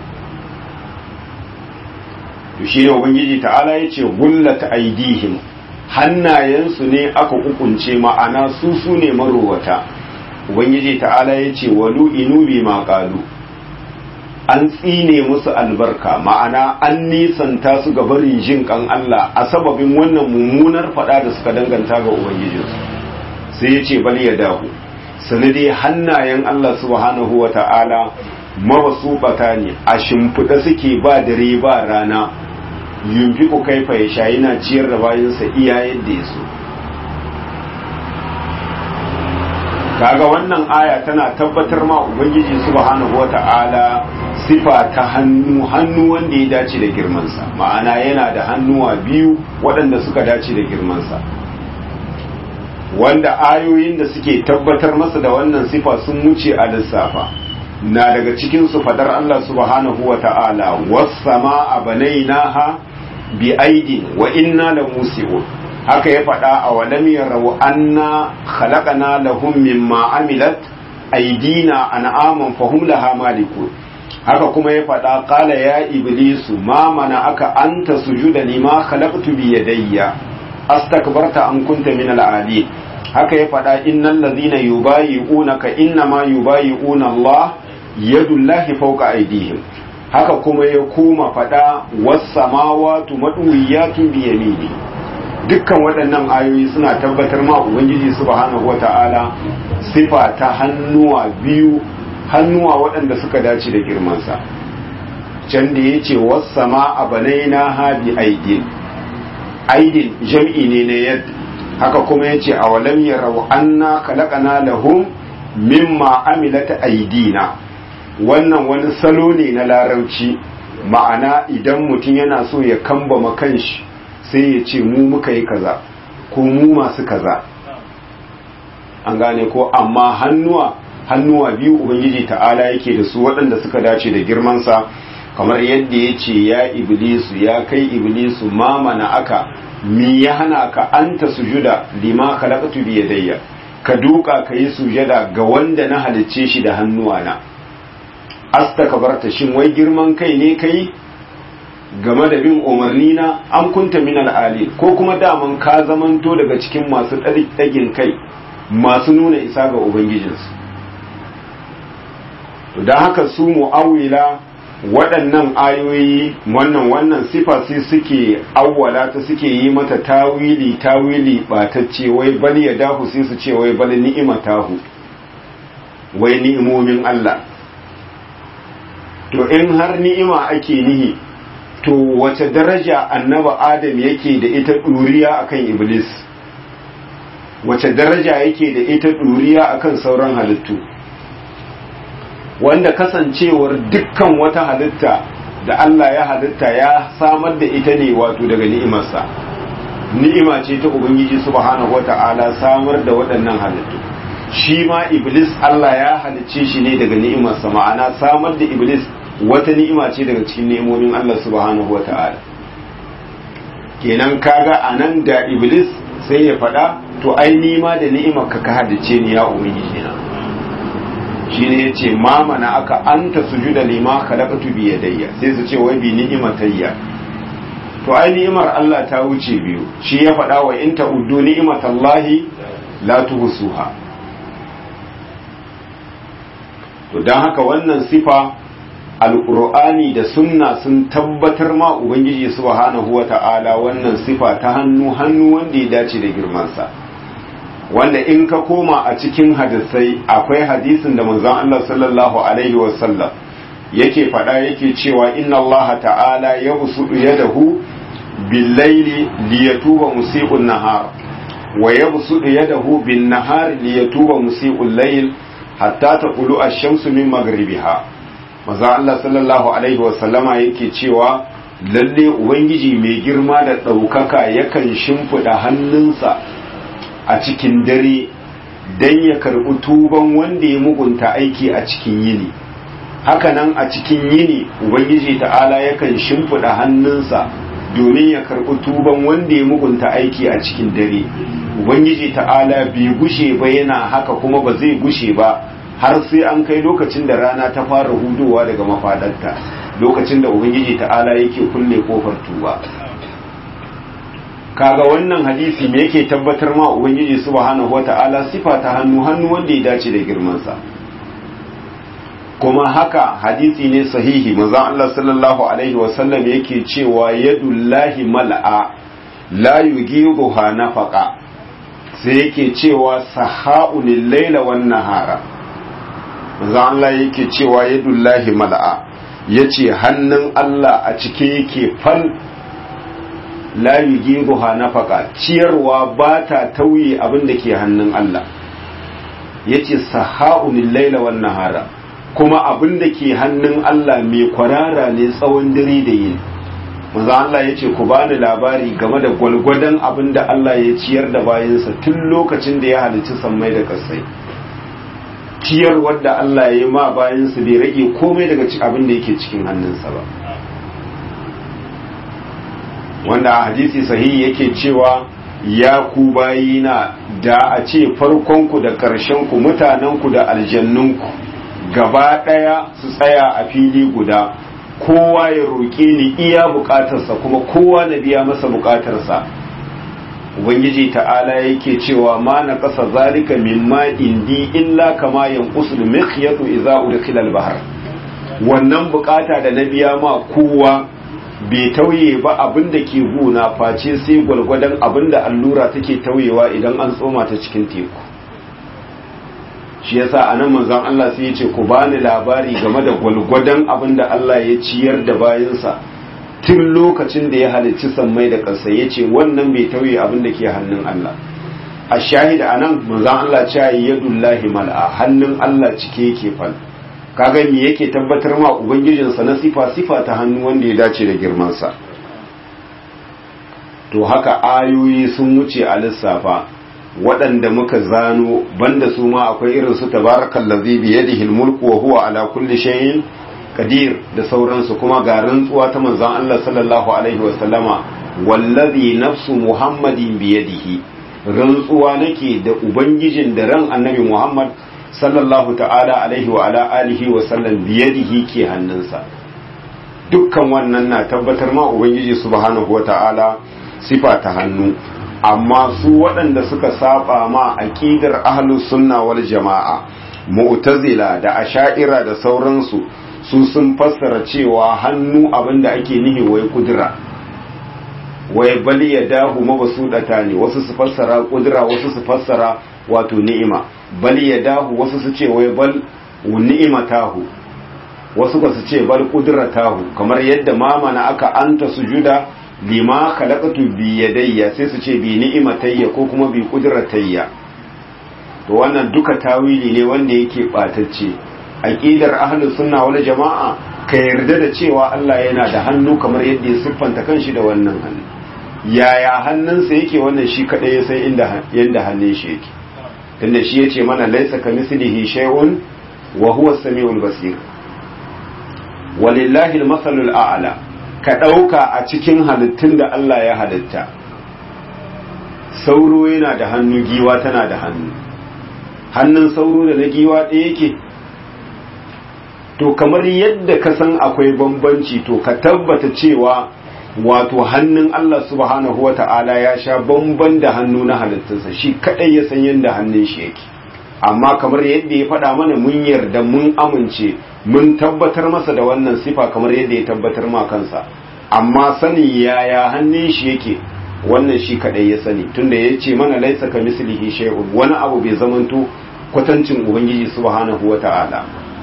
to shi ne ubangiji ta'ala ya ce gullata aidihim hannayensu ne aka kukunce ma'ana su su ne marowata ubangiji ta'ala ya ce walu inu bi ma qalu an tsine musu albarka ma'ana an nisanta su ga barin jin kan Allah a sababin wannan mummunar fada da suka danganta ga ubangijinsu sai ya ce bal ya dahu sanadi hannayen Allah subhanahu wa ta'ala mabasubata ne a shimfiɗa suke ba dare ba rana yunfiku kaifa ya sha yana ciyar da bayansa iya yadda ya so kaga wannan aya tana tabbatar ma ubangiji subhanahu wata'ala sifa ta hannu hannu wanda ya dace da girmansa ma'ana yana da hannuwa biyu waɗanda suka dace da girmansa wanda ayoyin da suke tabbatar masa da wannan sifa sun wuce a lissafa na daga cikin su fadar Allah subhanahu wata'ala was-samaa banainaha bi aidin wa inna lamusi'un haka ya faɗa a walam yarau anna khalaqana lahum mimma amilat aidina an'aman fahum laha malikun haka kuma ya faɗa qala ya iblisu ma mana aka anta sujuda lima khalaqtu bi yadayya astakbarta an kunta min al haka ya faɗa innal ladhina yubayi'unaka innama yubayi'una Allah yadullahi fawqa aydihim haka kuma ya koma faɗa was samawati madwiyatun bi yamini dukkan waɗannan ayoyi suna tabbatar ma ubangiji subhanahu wata'ala sifa ta hannuwa biyu hannuwa waɗanda suka dace da girmansa can da ya ce wasama a banaina ha bi aidin aidin jam'i ne na yadda haka kuma ya ce a walam ya rabu anna kalakana lahum mimma amilata aidina wannan wani salo ne na larabci ma'ana idan mutum yana so ya kambama kanshi sai ya ce mu muka yi kaza ko mu masu kaza an gane ko amma hannuwa hannuwa biyu ubangiji ta'ala yake da su waɗanda suka dace da girmansa kamar yadda ya ce ya iblisu ya kai iblisu ma mana aka mi ya hana ka anta sujuda lima khalaqtu bi yadayya ka duka ka yi sujada ga wanda na halicce shi da hannuwana astakbarta shin wai girman kai ne kai game da bin umarni na an kunta min al'ali ko kuma daman ka zamanto daga cikin masu ɗagin kai masu nuna isa ga ubangijinsu to don haka su mu'awila waɗannan ayoyi wannan wannan sifa sai suke awwala ta suke yi mata tawili tawili batacce wai bal ya dahu sai su ce wai bal ni'ima tahu wai ni'imomin Allah to in har ni'ima ake nihi to wace daraja annaba adam yake da ita ɗuriya akan iblis wace daraja yake da ita ɗuriya akan sauran halittu wanda kasancewar dukkan wata halitta da Allah ya halitta ya samar da ita ne wato daga ni'imarsa ni'ima ce ta ubangiji subhanahu wata'ala samar da waɗannan halittu shi ma iblis Allah ya halicce shi ne daga ni'imarsa ma'ana samar da iblis wata ni'ima ce daga cikin ni'imomin Allah subhanahu wata'ala kenan kaga anan da iblis sai ya faɗa to ai nima da ni'imar ka ka halice ni ya ubangiji na shi ne ya ce mamana aka anta sujuda lima khalaqtu bi yadayya sai su ce wai bi ni'imatayya to ai ni'imar Allah ta wuce biyu shi ya faɗa wa in ta'uddu ni'imatallahi la tuhsuha to dan haka wannan sifa alqur'ani da sunna sun tabbatar ma ubangiji subhanahu wata'ala wannan sifa ta hannu hannu wanda ya dace da girmansa wanda in ka koma a cikin hadisai akwai hadisin da manzon Allah sallallahu alaihi wasallam yake faɗa yake cewa inna Allah ta'ala ya busudu yadahu bil-laili liyatuba musii'un nahar wa yabsudu yadahu bin-nahar liyatuba musii'ul layl hatta taqulu ash-shamsu min maghribiha manzon Allah sallallahu alaihi wasallama yake cewa lalle ubangiji mai girma da ɗaukaka yakan shimfiɗa hannunsa a cikin dare don ya karɓi tuban wanda ya mugunta aiki a cikin yini hakanan a cikin yini ubangiji ta'ala yakan shimfiɗa hannunsa domin ya karɓi tuban wanda ya mugunta aiki a cikin dare ubangiji ta'ala bai gushe ba yana haka kuma ba zai gushe ba har sai an kai lokacin da rana ta fara hudowa daga mafadarta lokacin da ubangiji ta'ala yake kulle kofar tuba kaga wannan hadisi me yake tabbatar ma ubangiji subhanahu wata'ala sifa ta hannu hannu wanda ya dace da girmansa kuma haka hadisi ne sahihi manzon Allah sallallahu alaihi wasallam yake cewa yadullahi mal'a la yughiduha nafaqa sai yake cewa saha'ul laila wan nahara manzon Allah yake cewa yadullahi mal'a yace hannun Allah a cike yake fal la yughiduha nafaqa ciyarwa ba ta tauye abin da ke hannun Allah yace saha'ul laila wan nahara kuma abin da ke hannun Allah mai kwarara ne tsawon dare da yin manzo Allah ya ce ku bani labari game da gwalgwadon abin da Allah ya ciyar da bayansa tun lokacin da ya halicci sammai da kasai ciyar wadda Allah ya yi ma bayansa bai rage komai daga abin da yake cikin hannunsa ba wanda a hadisi sahihi yake cewa ya ku bayina da a ce farkonku da ƙarshenku mutanenku da aljannunku gaba ɗaya su tsaya a fili guda kowa ya roƙe ni iya buƙatarsa kuma kowa na biya masa buƙatarsa ubangiji ta'ala yake cewa ma na ƙasa zalika mimma indi illa kama yanqusul mikhyatu idza udkhila al-bahr wannan buƙata da na biya ma kowa bai tauye ba abin da ke guna face sai gwalgwadon abin da allura take tauyewa idan an tsoma ta cikin teku shi yasa anan manzon Allah sai ya ce ku bani labari game da gwalgwadon abin da Allah ya ciyar da bayansa tun lokacin da ya halicci sammai da ƙasa ya ce wannan bai tauye abin da ke hannun Allah a shahida anan manzon Allah ce yadullahi mal'a hannun Allah cike yake fal kaga me yake tabbatar ma ubangijinsa na sifa sifa ta hannu wanda ya dace da girmansa to haka ayoyi sun wuce a lissafa waɗanda muka zano banda su ma akwai irin su tabarakal ladhi bi yadihi mulku wa huwa ala kulli shay'in qadir da sauransu kuma ga rantsuwa ta manzon Allah sallallahu alaihi wa sallama wallazi nafsu muhammadin bi yadihi rantsuwa nake da ubangijin da ran annabi muhammad sallallahu ta'ala alaihi wa ala alihi wa sallam bi yadihi ke hannunsa dukkan wannan na tabbatar ma ubangiji subhanahu wa ta'ala sifa ta hannu amma su waɗanda suka saba ma aqidar ahlus sunna wal jama'a mu'tazila da asha'ira da sauransu su sun fassara cewa hannu abinda ake nihi wai kudura wai bal yadahu mabsudata ne wasu su fassara kudura wasu su fassara wato ni'ima bal yadahu wasu su ce wai bal ni'imatahu wasu ba su ce bal kudratahu kamar yadda mamana aka anta sujuda lima khalaqtu bi yadayya sai su ce bi ni'imatayya ko kuma bi qudratayya to wannan duka tawili ne wanda yake batacce aqidar ahlus sunna wal jama'a ka yarda da cewa Allah yana da hannu kamar yadda ya siffanta kanshi da wannan hannu yaya hannunsa yake wannan shi kadai ya san inda yanda hannun shi yake tunda shi yace mana laysa kamislihi shay'un wa huwa as-sami'ul basir walillahi al-masalul a'la ka ɗauka a cikin halittun da Allah ya halitta sauro yana da hannu giwa tana da hannu hannun sauro da na giwa ɗaya yake to kamar yadda ka san akwai bambanci to ka tabbata cewa wato hannun Allah subhanahu wa ta'ala ya sha bamban da hannu na halittunsa shi kaɗai ya san yadda hannun shi yake amma kamar yadda ya faɗa mana mun yarda mun amince mun tabbatar masa da wannan sifa kamar yadda ya tabbatar ma kansa amma sanin yaya hannun shi yake wannan shi kadai ya sani tunda ya ce mana laisa ka mislihi shay'un wani abu bai zamanto kwatancin ubangiji subhanahu wata'ala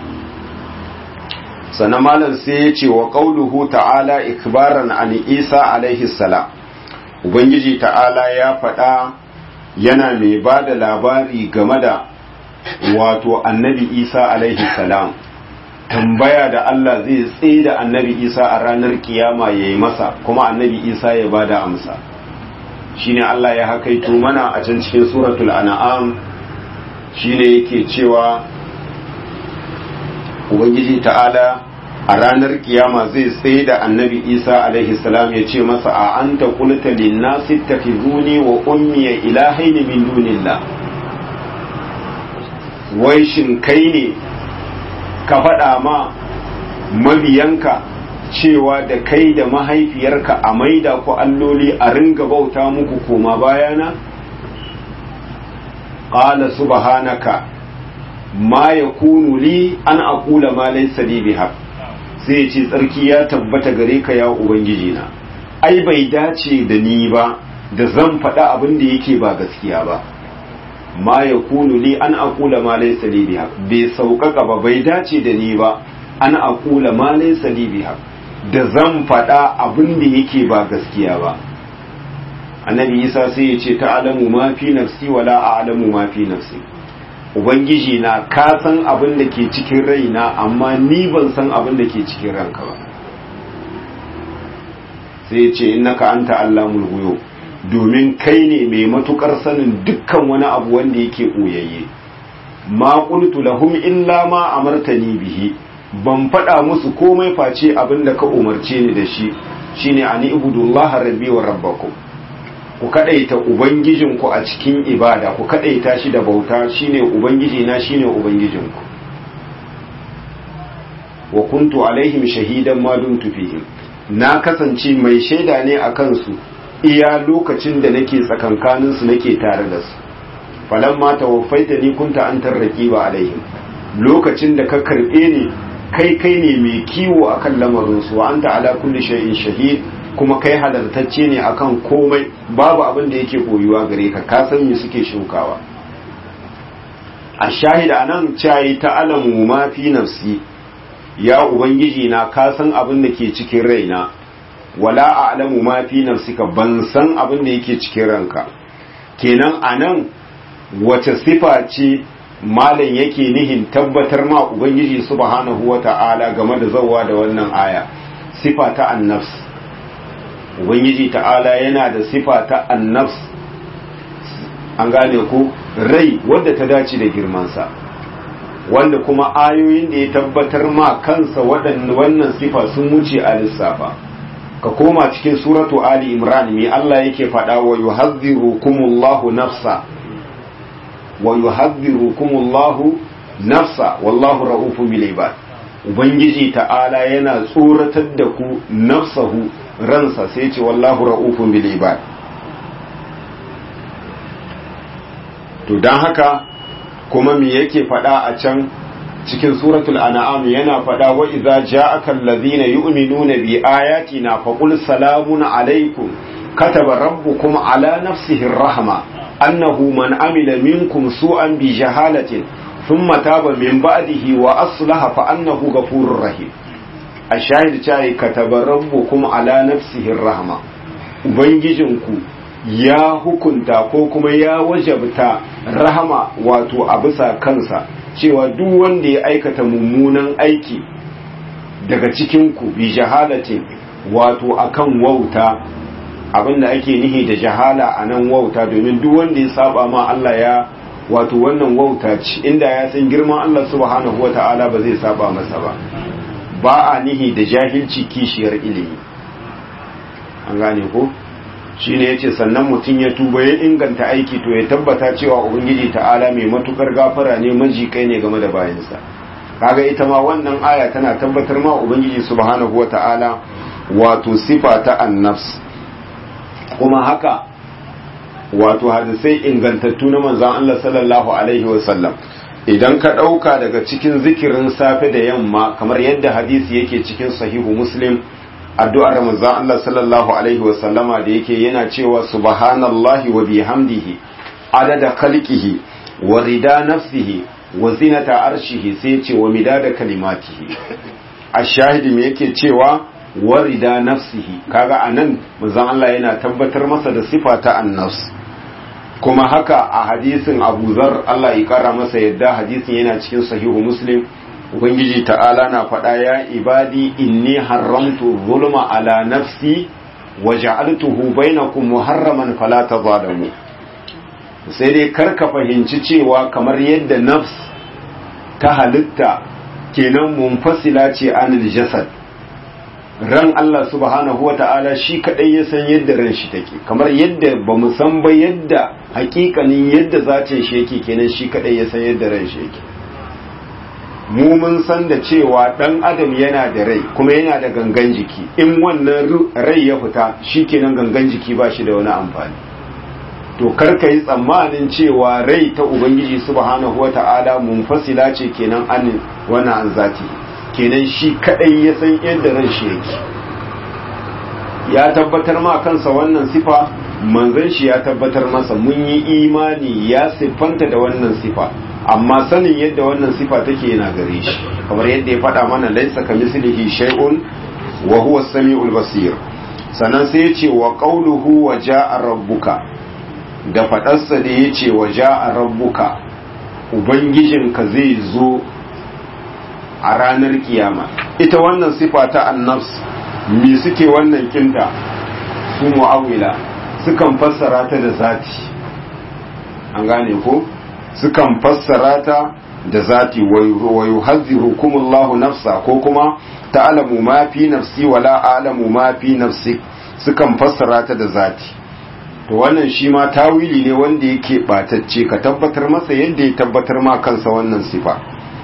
sannan malam sai ya ce wa qauluhu ta'ala ikbaran an isa alaihi salam ubangiji ta'ala ya faɗa yana mai ba da labari game da wato annabi isa alaihi salam tambaya da Allah zai tsaye da annabi isa a ranar kiyama ya yi masa kuma annabi isa ya ba da amsa shine Allah ya hakaito mana a can cikin suratul an'am shine yake cewa ubangiji ta'ala a ranar kiyama zai tsaye da annabi isa alaihi salam ya ce masa a anta qulta lin nasi takhizuni wa ummi ilahaini min dunillah wai shin kai ne ka faɗa ma mabiyanka cewa da kai da mahaifiyarka a maida ku alloli a ringa bauta muku koma bayana ƙala subhanaka ma yakunu li an aqula ma laysa li biha sai ya ce tsarki ya tabbata gare ka ya ubangiji na ai bai dace da ni ba da zan faɗa abin da yake ba gaskiya ba ma yakunu li an aqula ma laysa li biha bai sauƙaƙa ba bai dace da ni ba an aqula ma laysa li biha da zan faɗa abin da yake ba gaskiya ba annabi isa sai ya ce ta'alamu ma fi nafsi wala a'lamu ma fi nafsi ubangiji na ka san abin da ke cikin raina amma ni ban san abin da ke cikin ranka ba sai ya ce innaka anta allamul ghuyub domin kai ne mai matukar sanin dukkan wani abu wanda yake ɓoyayye ma qultu lahum illa ma amartani bihi ban faɗa musu komai face abin da ka umarce ni da shi shine ani ibudullah rabbi wa rabbakum ku kadaita ubangijinku a cikin ibada ku kadaita shi da bauta shine ubangiji na shine ubangijinku wa kuntu alaihim shahidan ma dumtu fihim na kasance mai shaida ne a kansu iya lokacin da nake tsakankanin su nake tare da su falamma tawaffaita ni kunta antar raqiba alaihim lokacin da ka karbe ni kai kai ne mai kiwo akan lamarin su wa anta ala kulli shay'in shahid kuma kai halartacce ne akan komai babu abin da yake koyuwa gare ka ka san me suke shukawa a shahida anan cayi ta alamu ma fi nafsi ya ubangiji na ka san abin da ke cikin raina wala a'lamu ma fi nafsika ban san abin da yake cikin ranka kenan anan wace sifa ce malam yake nihin tabbatar ma ubangiji subhanahu wata'ala game da zawa da wannan aya sifa ta annafs ubangiji ta'ala yana da sifa ta annafs an gane ku rai wadda ta dace da girmansa wanda kuma ayoyin da ya tabbatar ma kansa wannan sifa sun wuce a lissafa ka koma cikin suratu ali imran mai Allah yake faɗa wa yuhadhdhirukumullahu nafsa wa yuhadhdhirukumullahu nafsa wallahu ra'ufun bil ibad ubangiji ta'ala yana tsoratar da ku nafsahu ransa sai ce wallahu ra'ufun bil ibad to dan haka kuma me yake faɗa a can cikin suratul an'am yana faɗa wa idza ja'aka allazina yu'minuna bi ayatina faqul salamun alaykum kataba rabbukum ala nafsihi rahma annahu man amila minkum su'an bi jahalatin thumma taba min ba'dihi wa aslaha fa annahu ghafurur rahim ashahid cai kataba rabbukum ala nafsihi rahma ubangijinku ya hukunta ko kuma ya wajabta rahama wato a bisa kansa cewa duk wanda ya aikata mummunan aiki daga cikinku bi jahalatin wato akan wauta abinda ake nihi da jahala a nan wauta domin duk wanda ya saba ma Allah ya wato wannan wauta ce inda ya san girman Allah subhanahu wata'ala ba zai saba masa ba ba a nihi da jahilci kishiyar ilimi an gane ko shine yace sannan mutum ya tuba ya inganta aiki to ya tabbata cewa ubangiji ta'ala mai matukar gafara ne majikai ne game da bayansa kaga ita ma wannan aya tana tabbatar ma ubangiji subhanahu wata'ala wato sifa ta annafs kuma haka wato hadisai ingantattu na manzon Allah sallallahu alaihi wasallam idan ka ɗauka daga cikin zikirin safe da yamma kamar yadda hadisi yake cikin sahihu muslim addu'ar manzon Allah sallallahu alaihi wasallama da yake yana cewa subhanallahi wa bihamdihi adada khalqihi wa rida nafsihi wa zinata arshihi sai ce wa midada kalimatihi ashahidi me yake cewa wa rida nafsihi kaga anan manzon Allah yana tabbatar masa da sifa ta annafs kuma haka a hadisin Abu Zar Allah ya kara masa yadda hadisin yana cikin sahihu Muslim ubangiji ta'ala na faɗa ya ibadi inni haramtu zulma ala nafsi wa ja'altuhu bainakum muharraman fala tazalamu sai dai karka fahimci cewa kamar yadda nafs ta halitta kenan munfasila ce anil jasad ran Allah subhanahu wa ta'ala shi kadai ya san yadda ran shi take kamar yadda ba mu san ba yadda hakikanin yadda zatin shi yake kenan shi kadai ya san yadda ran shi yake mu mun san da cewa dan adam yana da rai kuma yana da gangan jiki in wannan rai ya fita shi kenan gangan jiki ba shi da wani amfani to karka yi tsammanin cewa rai ta ubangiji subhanahu wata'ala munfasila ce kenan an wannan an zati kenan shi kadai ya san yadda ran shi yake ya tabbatar ma kansa wannan sifa manzon shi ya tabbatar masa mun yi imani ya siffanta da wannan sifa amma sanin yadda wannan sifa take yana gare shi kamar yadda ya faɗa mana laisa kamislihi shay'un wa huwa as-sami'ul basir sannan sai ya ce wa qawluhu wa ja'a rabbuka da faɗarsa da ya ce wa ja'a rabbuka ubangijinka zai zo a ranar kiyama ita wannan sifa ta annafs me suke wannan kinta su mu'awila sukan fassara ta da zati an gane ko sukan fassara ta da zati wa yuhazzirukumullahu nafsa ko kuma ta'lamu ma fi nafsi wa la a'lamu ma fi nafsi sukan fassara ta da zati to wannan shi ma tawili ne wanda yake batacce ka tabbatar masa yadda ya tabbatar ma kansa wannan sifa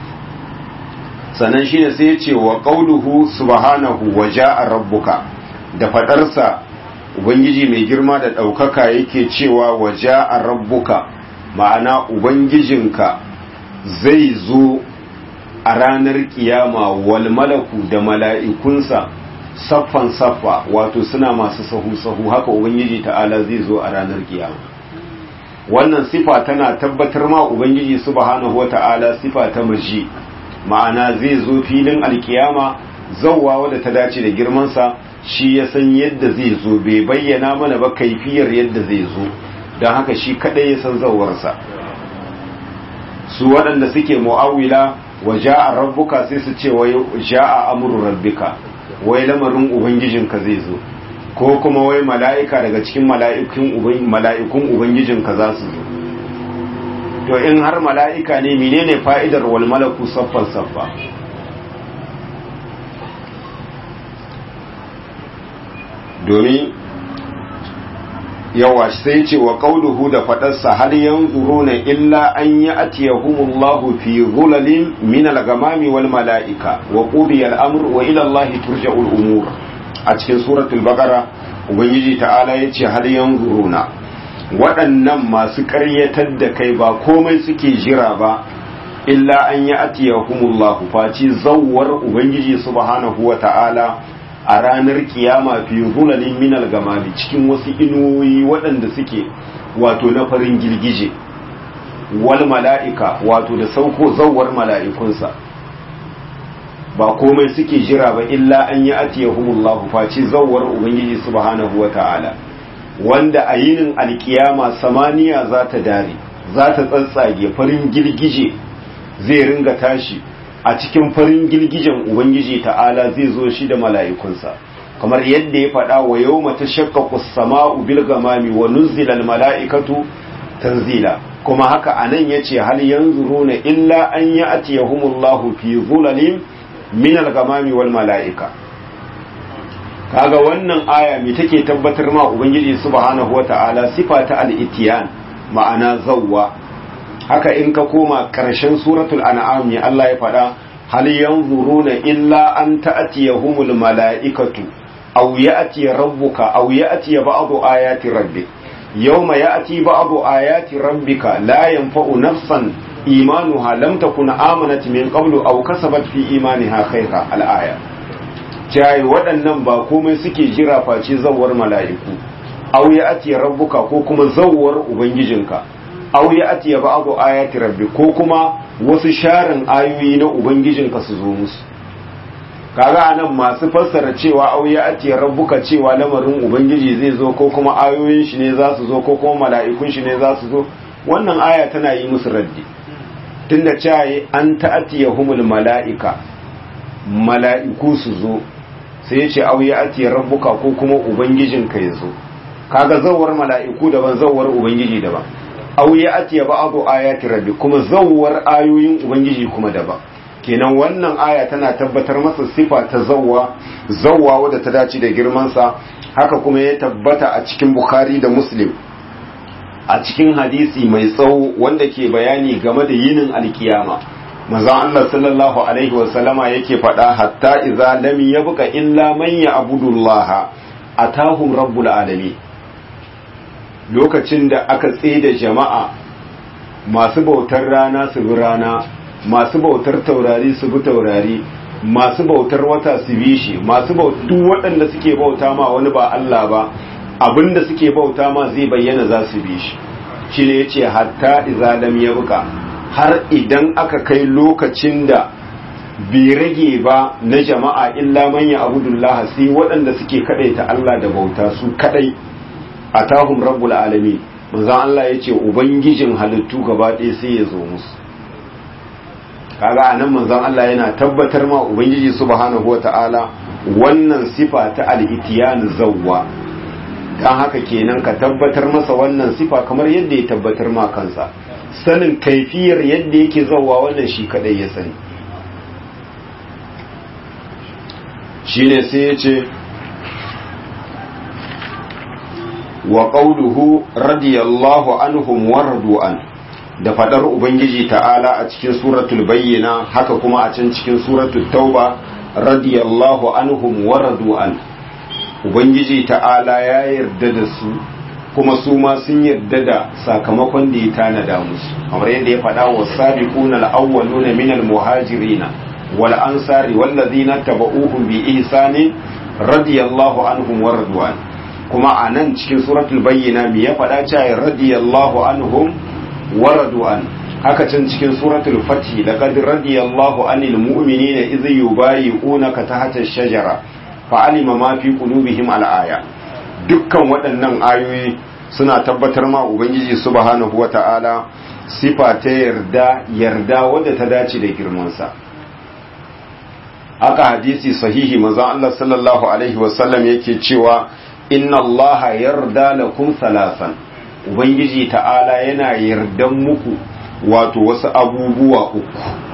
sannan shine sai ya ce wa qauluhu subhanahu wa ja'a rabbuka da fadarsa ubangiji mai girma da ɗaukaka yake cewa wa ja'a rabbuka ma'ana ubangijinka zai zo a ranar kiyama wal malaku da mala'ikunsa saffan saffa wato suna masu sahu-sahu haka ubangiji ta'ala zai zo a ranar kiyama wannan sifa tana tabbatar ma ubangiji subhanahu wata'ala sifa ta maji ma'ana zai zo filin alkiyama zawwa wadda ta dace da girmansa shi ya san yadda zai zo bai bayyana mana ba kaifiyar yadda zai zo don haka shi kadai ya san zawarsa su waɗanda suke mu'awila wa ja'a rabbuka sai su ce wai ja'a amru rabbika wai lamarin ubangijinka zai zo ko kuma wai mala'ika daga cikin mala'ikun ubangijinka za su zo to in har mala'ika ne menene fa'idar wal malaku saffan saffa domin yawa sai ce wa qauluhu da fadarsa hal yanzuruna illa an ya'tiyahumullahu fi dhulalin min al-ghamami wal mala'ika wa qudiya al-amru wa ila Allahi turja'ul umur a cikin suratul baqara ubangiji ta'ala yace hal yanzuruna waɗannan masu ƙaryatar da kai ba komai suke jira ba illa an ya'tiyahumullahu faci zawwar ubangiji subhanahu wa ta'ala a ranar kiyama fi zulalin minal gamami cikin wasu inuwoyi waɗanda suke wato na farin girgije wal mala'ika wato da sauko zawar mala'ikunsa ba komai suke jira ba illa an yi atiyahumullahu face zawar ubangiji subhanahu wa ta'ala wanda a yinin alkiyama samaniya za ta dare za ta tsatsage farin girgije zai ringa tashi a cikin farin girgijen Ubangiji ta'ala zai zo shi da mala'ikunsa, kamar yadda ya faɗa wa yau mata shakka sama'u bil gamami wa nuzilal mala'ikatu tanzila, kuma haka a nan ya ce hal yanzu runa illa an yi a tiyahumullahu fi zulalin minal gamami wal mala'ika. Kaga wannan aya mai take tabbatar ma Ubangiji subhanahu wa ta'ala sifa ta al'itiyan ma'ana zawwa haka in ka koma ƙarshen suratul an'am ya Allah ya faɗa hal yanzuruna illa an ta'tiyahumul mala'ikatu aw ya'ti rabbuka aw ya'ti ba'du ayati rabbik yawma ya'ti ba'du ayati rabbika la yanfa'u nafsan imanuha lam takun amanat min qablu aw kasabat fi imaniha khayra al-aya jayi waɗannan ba komai suke jira face zawwar mala'iku aw ya'ti rabbuka ko kuma zawwar ubangijinka aw ya atiya ba'du ayati rabbi ko kuma wasu sharin ayoyi na ubangijinka su zo musu kaga anan masu fassara cewa aw ya atiya rabbuka cewa lamarin ubangiji zai zo ko kuma ayoyin shi ne za su zo ko kuma mala'ikun shi ne za su zo wannan aya tana yi musu raddi tunda cewa an ta'atiyahumul mala'ika mala'iku su zo sai ya ce aw ya atiya rabbuka ko kuma ubangijinka ya zo kaga zawar mala'iku daban zawar ubangiji daban aw ya atiya ba'du ayati rabbi kuma zawwar ayoyin ubangiji kuma daban kenan wannan aya tana tabbatar masa sifa ta zawwa zawwa wadda ta dace da girman sa haka kuma ya tabbata a cikin bukhari da muslim a cikin hadisi mai tsawo wanda ke bayani game da yinin alkiyama manzon Allah sallallahu alaihi wa sallama yake faɗa hatta idza lam yabqa illa man ya'budu Allah atahum rabbul alamin lokacin da aka da jama'a masu bautar rana su bi rana masu bautar taurari su bi taurari masu bautar wata su bi shi masu bautar duk waɗanda suke bauta ma wani ba Allah ba abinda suke bauta ma zai bayyana za su bi shi shi ne ya ce hatta izalam ya buka har idan aka kai lokacin da bai rage ba na jama'a illa manya abudullah sai waɗanda suke ta Allah da bauta su kadai a tahun rabbul alami manzan Allah ya ce ubangijin halittu gaba ɗaya sai ya zo musu kaga a nan manzan Allah yana tabbatar ma ubangiji subhanahu wa ta'ala wannan sifa ta al'itiyan zawwa don haka kenan ka tabbatar masa wannan sifa kamar yadda ya tabbatar ma kansa sanin kaifiyar yadda yake zawwa wannan shi kadai ya sani shine sai ya ce wa qawluhu radiyallahu anhum wa radu'an da fadar ubangiji ta'ala a cikin suratul bayyina haka kuma a can cikin suratul tauba radiyallahu anhum wa radu'an ubangiji ta'ala ya yarda da su kuma su ma sun yarda da sakamakon da ya tanada musu kamar yadda ya faɗa wa sabiquna al-awwaluna minal muhajirina wal ansari wallazina tabauhum bi ihsani radiyallahu anhum wa radwan kuma a nan cikin suratul bayyina me ya faɗa cewa radiyallahu anhum wa radwan haka can cikin suratul fatih laqad radiyallahu anil mu'minina idh yubayi'unaka tahta ash-shajara fa'alima ma fi qulubihim al-aya dukkan waɗannan ayoyi suna tabbatar ma ubangiji subhanahu wata'ala sifa ta yarda yarda wadda ta dace da girmansa haka hadisi sahihi manzon Allah sallallahu alaihi wasallam yake cewa inna Allah yarda lakum salasan ubangiji ta'ala yana yardan muku wato wasu abubuwa uku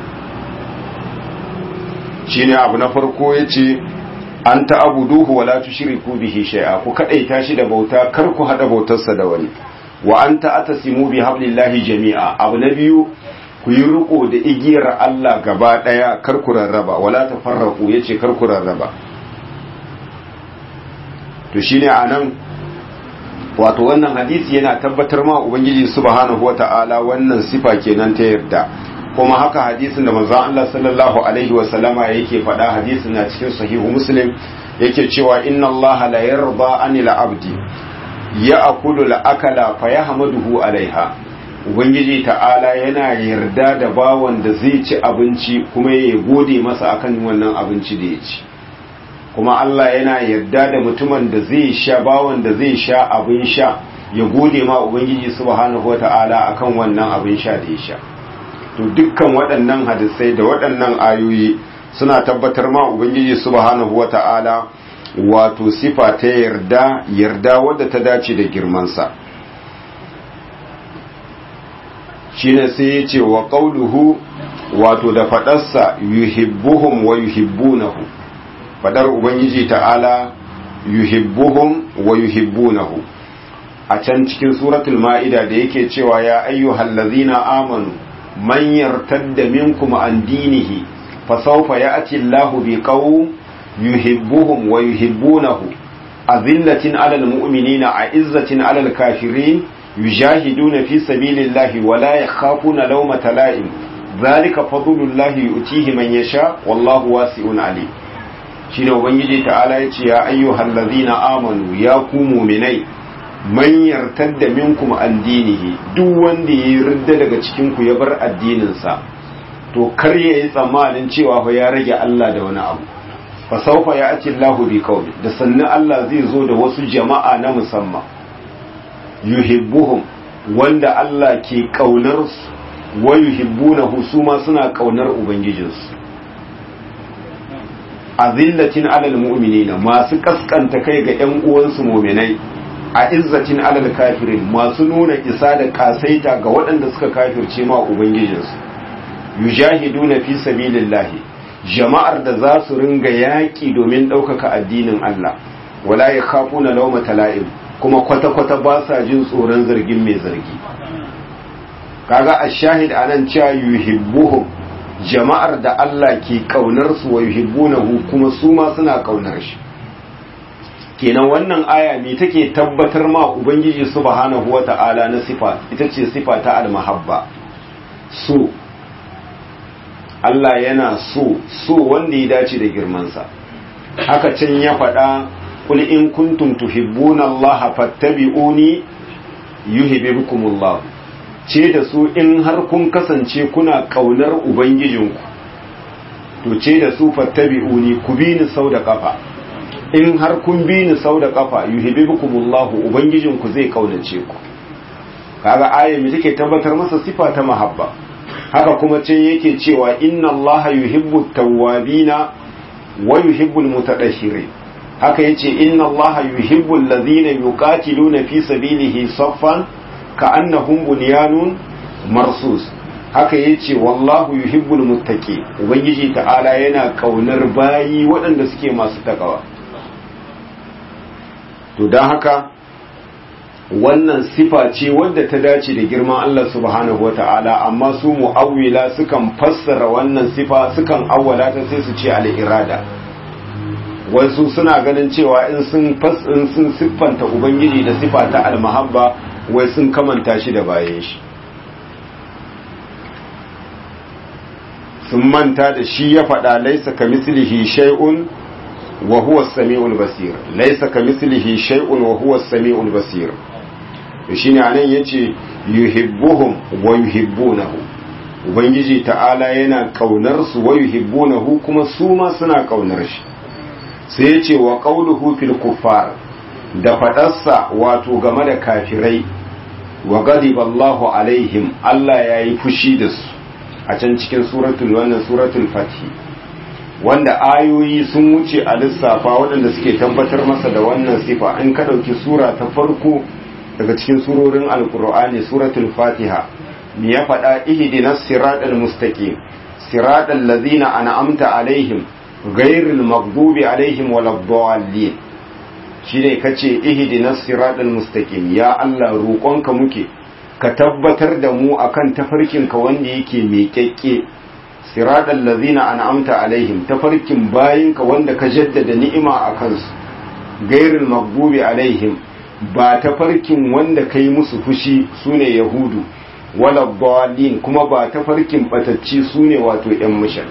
shine abu na farko yace an ta'buduhu wala tushriku bihi shay'a ku kadaita shi da bauta kar ku hada bautarsa da wani wa anta atasimu bi hablillahi jami'a abu na biyu ku yi riko da igiyar Allah gaba daya kar ku rarraba wala tafarraqu yace kar ku rarraba to shine anan wato wannan hadisi yana tabbatar ma ubangiji subhanahu wata'ala wannan sifa kenan ta yarda kuma haka hadisin da manzon Allah sallallahu alaihi wa sallama yake faɗa hadisin na cikin sahihu muslim yake cewa inna Allah la yarda anil abdi ya'kulu al-akala fa yahmaduhu alaiha ubangiji ta'ala yana yarda da bawan da zai ci abinci kuma ya gode masa akan wannan abinci da ya ci kuma Allah yana yarda da mutumin da zai sha bawan da zai sha abin sha ya gode ma ubangiji subhanahu wata'ala akan wannan abin sha da ya sha to dukkan waɗannan hadisai da waɗannan ayoyi suna tabbatar ma ubangiji subhanahu wata'ala wato sifa ta yarda yarda wadda ta dace da girmansa shine sai ya ce wa qauluhu wato da faɗarsa yuhibbuhum wa yuhibbunahu fadar ubangiji ta'ala yuhibbuhum wa yuhibbunahu a can cikin suratul ma'ida da yake cewa ya ayyuhal ladzina amanu man yartadda minkum an dinihi fa sawfa ya'ti Allahu biqawm yuhibbuhum wa yuhibbunahu azillatin 'alal mu'minina 'izzatin 'alal kafirin yujahiduna fi sabilillahi wa la yakhafuna lawmata la'im dhalika fadlullahi yu'tihi man yasha wallahu wasi'un 'alim shine ubangiji ta'ala ya ce ya ayyuhal ladzina amanu ya ku mu'minai man yartadda minkum an dinihi duk wanda ya ridda daga cikin ku ya bar addinin sa to kar ya yi tsammanin cewa fa ya rage Allah da wani abu fa sawfa ya'ti Allahu bi qaumi da sannan Allah zai zo da wasu jama'a na musamman yuhibbuhum wanda Allah ke kaunar su wa yuhibbunahu su ma suna kaunar ubangijinsu azillatin alal mu'minina masu kaskanta kai ga ƴan uwansu mu'minai a izzatin alal kafirin masu nuna isa da kasaita ga waɗanda suka kafirce ma ubangijinsu yujahiduna fi sabilillahi jama'ar da za su ringa yaƙi domin ɗaukaka addinin Allah wala yakhafuna lawmata la'im kuma kwata-kwata ba sa jin tsoron zargin mai zargi kaga ash-shahid anan cewa yuhibbuhum jama'ar da Allah ke kaunar su wa yuhibbunahu kuma su ma suna kaunar shi kenan wannan aya me take tabbatar ma ubangiji subhanahu wata'ala na sifa ita ce sifa ta almahabba so Allah yana so so wanda ya dace da girmansa haka can ya faɗa kul in kuntum tuhibbuna Allah fattabi'uni yuhibbukumullah ce da su in har kun kasance kuna kaunar ubangijinku to ce da su fattabi'uni ku bi ni sau da kafa in har kun bi ni sau da kafa yuhibbukumullah ubangijinku zai kaunace ku kaga aya me take tabbatar masa sifa ta mahabba haka kuma ce yake cewa inna Allah yuhibbu tawwabina wa yuhibbu almutatahhirin haka yace inna Allah yuhibbu alladhina yuqatiluna fi sabilihi saffan ka'annahum bunyanun marsus haka yace wallahu yuhibbu almuttaqi ubangiji ta'ala yana kaunar bayi waɗanda suke masu takawa to dan haka wannan sifa ce wadda ta dace da girman Allah subhanahu wa ta'ala amma su mu'awwila sukan fassara wannan sifa sukan awwala ta sai su ce al'irada wasu suna ganin cewa in sun in sun siffanta ubangiji da sifa ta almahabba wai sun kamanta shi da bayan shi sun manta da shi ya faɗa laisa ka mislihi shay'un wa huwa as-sami'ul basir laisa ka mislihi shay'un wa huwa as-sami'ul basir shine anan yace yuhibbuhum wa yuhibbunahu ubangiji ta'ala yana kaunar su wa yuhibbunahu kuma su ma suna kaunar shi sai yace wa qawluhu fil kuffar da fadarsa wato game da kafirai wa ghadiba Allahu alaihim Allah yayi fushi da su a can cikin suratul wannan suratul fath wanda ayoyi sun wuce a lissafa waɗanda suke tabbatar masa da wannan sifa in ka ɗauki sura ta farko daga cikin surorin alkur'ani suratul fatiha me ya faɗa ihdinas siratal mustaqim siratal ladzina an'amta alaihim ghairil maghdubi alaihim waladdallin shine kace ihdinas siratal mustaqim ya Allah roƙonka muke ka tabbatar da mu akan tafarkin ka wanda yake mai kyakke siratal ladzina an'amta alaihim tafarkin bayinka wanda ka jaddada ni'ima akan su ghairil maghdubi alaihim ba ta farkin wanda ka yi musu fushi su ne yahudu wala dalin kuma ba ta farkin batacci su ne wato ‘yan mishan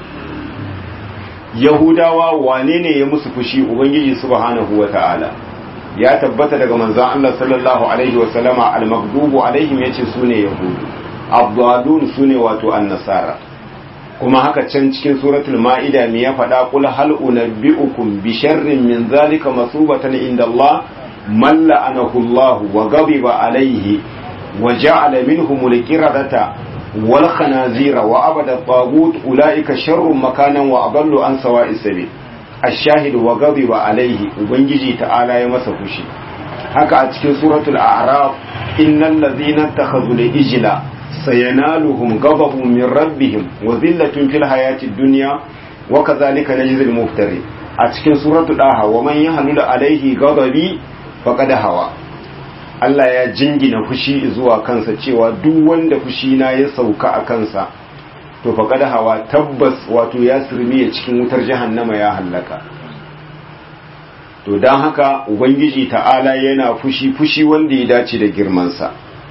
yahudawa wane ne ya musu fushi ubangiji subhanahu wa ta'ala ya tabbata daga manzan Allah sallallahu alaihi wasallama al-maghdubu alaihim yace su ne yahudu abdalun su ne wato annasara kuma haka can cikin suratul ma'ida me ya faɗa qul hal unabbi'ukum bi sharrin min zalika masubatan inda Allah من لعنه الله وغضب عليه وجعل منهم القردة والخنازير وعبد الطاغوت أولئك شر مكانا وأضل عن سواء السبيل الشاهد وغضب عليه وبنجي تعالى يمسه شي haka a cikin suratul a'raf innal ladhina takhadhu al-ijla sayanaluhum ghadabun min rabbihim wa dhillatun fil hayatid dunya wa kadhalika najzi al-muftari a cikin suratul daha wa man yahlu alaihi ghadabi faƙad hawa Allah ya jingina fushi zuwa kansa cewa duk wanda fushi na ya sauka a kansa to faƙad hawa tabbas wato ya sirmiye cikin wutar jahannama ya hallaka to don haka ubangiji ta'ala yana fushi fushi wanda ya dace da girmansa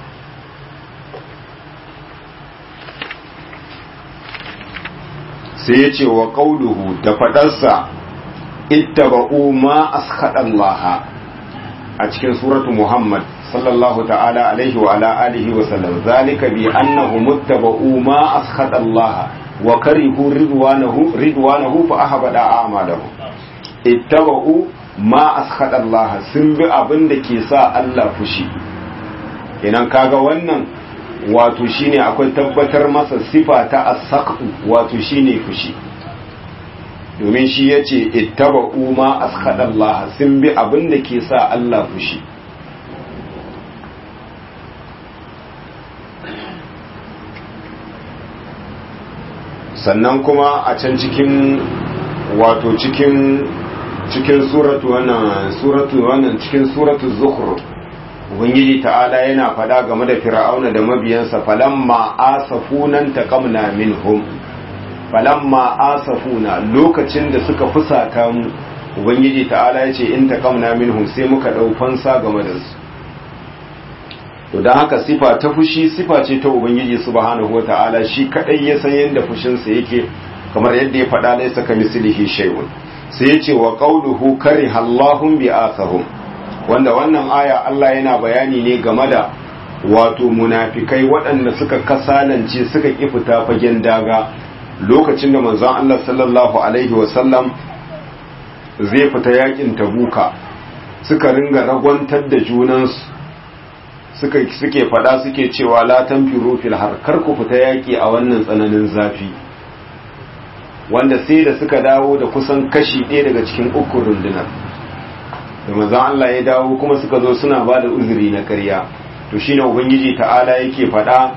sai ya ce wa ƙauluhu da faɗarsa ittaba'u ma askhadallaha a cikin suratu Muhammad sallallahu ta'ala alaihi wa ala alihi wa sallam zalika bi annahu muttaba'u ma askhata Allah wa karihu ridwanahu ridwanahu fa ahbada a'malahum ittaba'u ma askhata Allah sun bi abin da ke sa Allah fushi kenan kaga wannan wato shine akwai tabbatar masa sifa ta as-saqu wato shine fushi domin shi ya ce ittaba ma askhadallah sun bi abin da ke sa Allah fushi sannan kuma a can cikin wato cikin cikin suratu wannan suratu wannan cikin suratu zukhruf ubangiji ta'ala yana fada game da fir'auna da mabiyansa falamma asafunan taqamna minhum falamma asafuna lokacin da suka fusata mu ubangiji ta'ala ya ce in taqamna minhum sai muka dau fansa game da su to dan haka sifa ta fushi sifa ce ta ubangiji subhanahu wata'ala shi kadai ya san yanda fushin sa yake kamar yadda ya faɗa laysa kamislihi shay'un sai ya ce wa qawluhu kariha Allahu bi'athahum wanda wannan aya Allah yana bayani ne game da wato munafikai waɗanda suka kasalance suka ƙi fita fagen daga lokacin da manzon Allah sallallahu alaihi wasallam zai fita yakin tabuka suka ringa ragwantar da junansu suka suke fada suke cewa la tanfiru fil har kar ku fita yaki a wannan tsananin zafi wanda sai da suka dawo da kusan kashi ɗaya daga cikin uku rundunar da manzon Allah ya dawo kuma suka zo suna ba da uzuri na ƙarya to shine ubangiji ta'ala yake fada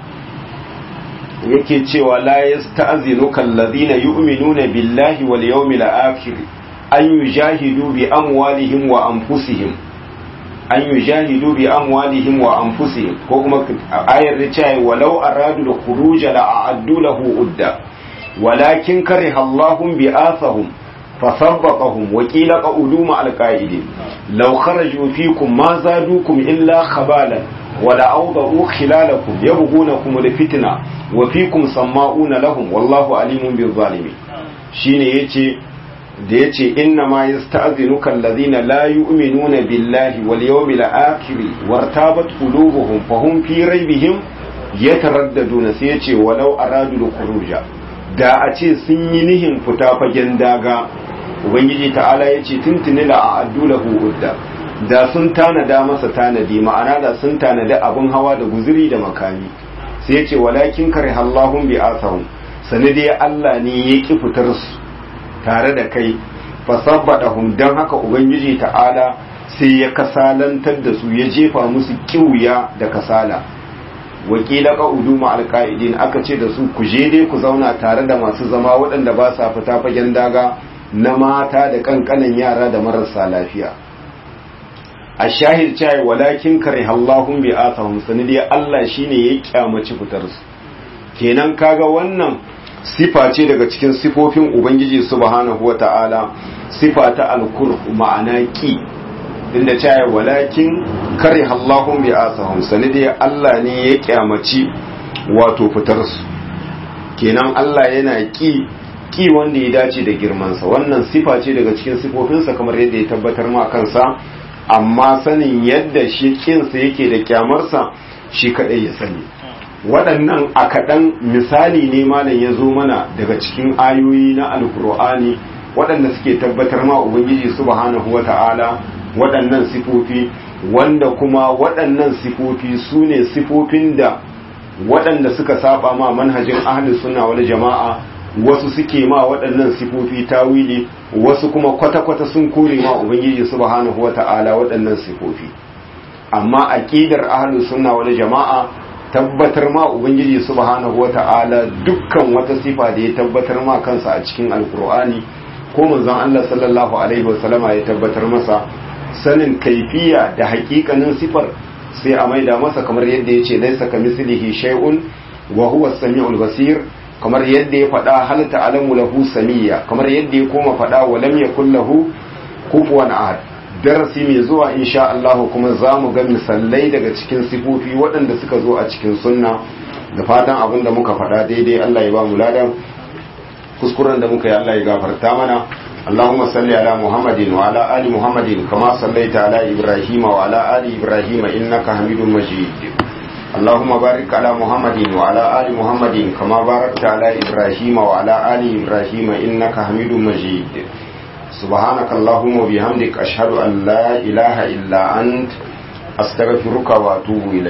yake cewa la yasta'zinuka alladhina yu'minuna billahi wal yawmil akhir an yujahidu bi amwalihim wa anfusihim an yujahidu bi amwalihim wa anfusihim ko kuma ayar da cewa walau aradu da khuruj la a'addu lahu udda walakin kariha Allahum bi athahum فثبطهم وقيل قعدوا مع القائدين لو خرجوا فيكم ما زادوكم إلا خبالا ولا أوضعوا خلالكم يبغونكم الفتنة وفيكم سماؤون لهم والله عليم بالظالمين shine yace da yace inna ma yasta'zinuka alladhina la yu'minuna billahi wal yawmil akhir wartabat qulubuhum fahum fi raybihim yataraddaduna sai yace walau aradu khuruja da a ce sun yi nihin fita fagen daga ubangiji ta'ala ya ce tuntuni la a addulahu udda da sun tanada masa tanadi ma'ana da sun tanada abin hawa da guzuri da makami sai ya ce walakin kare Allahun bi asahum sani dai Allah ne ya ki fitar su tare da kai fasabbadahum dan haka ubangiji ta'ala sai ya kasalantar da su ya jefa musu kiwuya da kasala wakila qa'udu ma alqa'idin aka ce da su ku je dai ku zauna tare da masu zama waɗanda ba sa fita fagen daga na mata da kankanan yara da marasa lafiya a shahid cewa walakin kariha Allahun bi asahum sanidi Allah shine ya kyamaci fitar su kenan kaga wannan sifa ce daga cikin sifofin ubangiji subhanahu wata'ala sifa ta alkur ma'ana ki inda cewa walakin kariha Allahun bi asahum sanidi Allah ne ya kyamaci wato fitar su kenan Allah yana ki ki wanda ya dace da girmansa wannan sifa ce daga cikin sifofinsa kamar yadda ya tabbatar ma kansa amma sanin yadda shi kinsa yake da kyamarsa shi kadai ya sani waɗannan a kaɗan misali ne malam ya zo mana daga cikin ayoyi na alkur'ani waɗanda suke tabbatar ma ubangiji subhanahu wata'ala waɗannan sifofi wanda kuma waɗannan sifofi su ne sifofin da waɗanda suka saba ma manhajin ahlus sunna wal jama'a wasu suke ma waɗannan sifofi tawili wasu kuma kwata-kwata sun kore ma ubangiji subhanahu wata'ala waɗannan sifofi amma aqidar ahlus sunna wal jama'a tabbatar ma ubangiji subhanahu wata'ala dukkan wata sifa da ya tabbatar ma kansa a cikin alkur'ani ko manzon Allah sallallahu alaihi wasallama ya tabbatar masa sanin kaifiya da hakikanin sifar sai a maida masa kamar yadda ya ce laisa kamislihi shay'un wa huwa as-sami'ul basir kamar yadda ya faɗa hal ta'lamu lahu samiyya kamar yadda ya koma faɗa wa lam yakul lahu kufuwan ahad darasi mai zuwa insha Allah kuma za mu ga misalai daga cikin sifofi waɗanda suka zo a cikin sunna da fatan abin da muka faɗa daidai Allah ya ba mu ladan kuskuren da muka yi Allah ya gafarta mana اللهم صل على محمد وعلى آل محمد كما صليت على إبراهيم وعلى آل إبراهيم إنك حميد مجيد اللهم بارك على محمد وعلى آل محمد كما باركت على إبراهيم وعلى آل إبراهيم إنك حميد مجيد سبحانك اللهم وبحمدك أشهد أن لا إله إلا أنت أستغفرك وأتوب إليك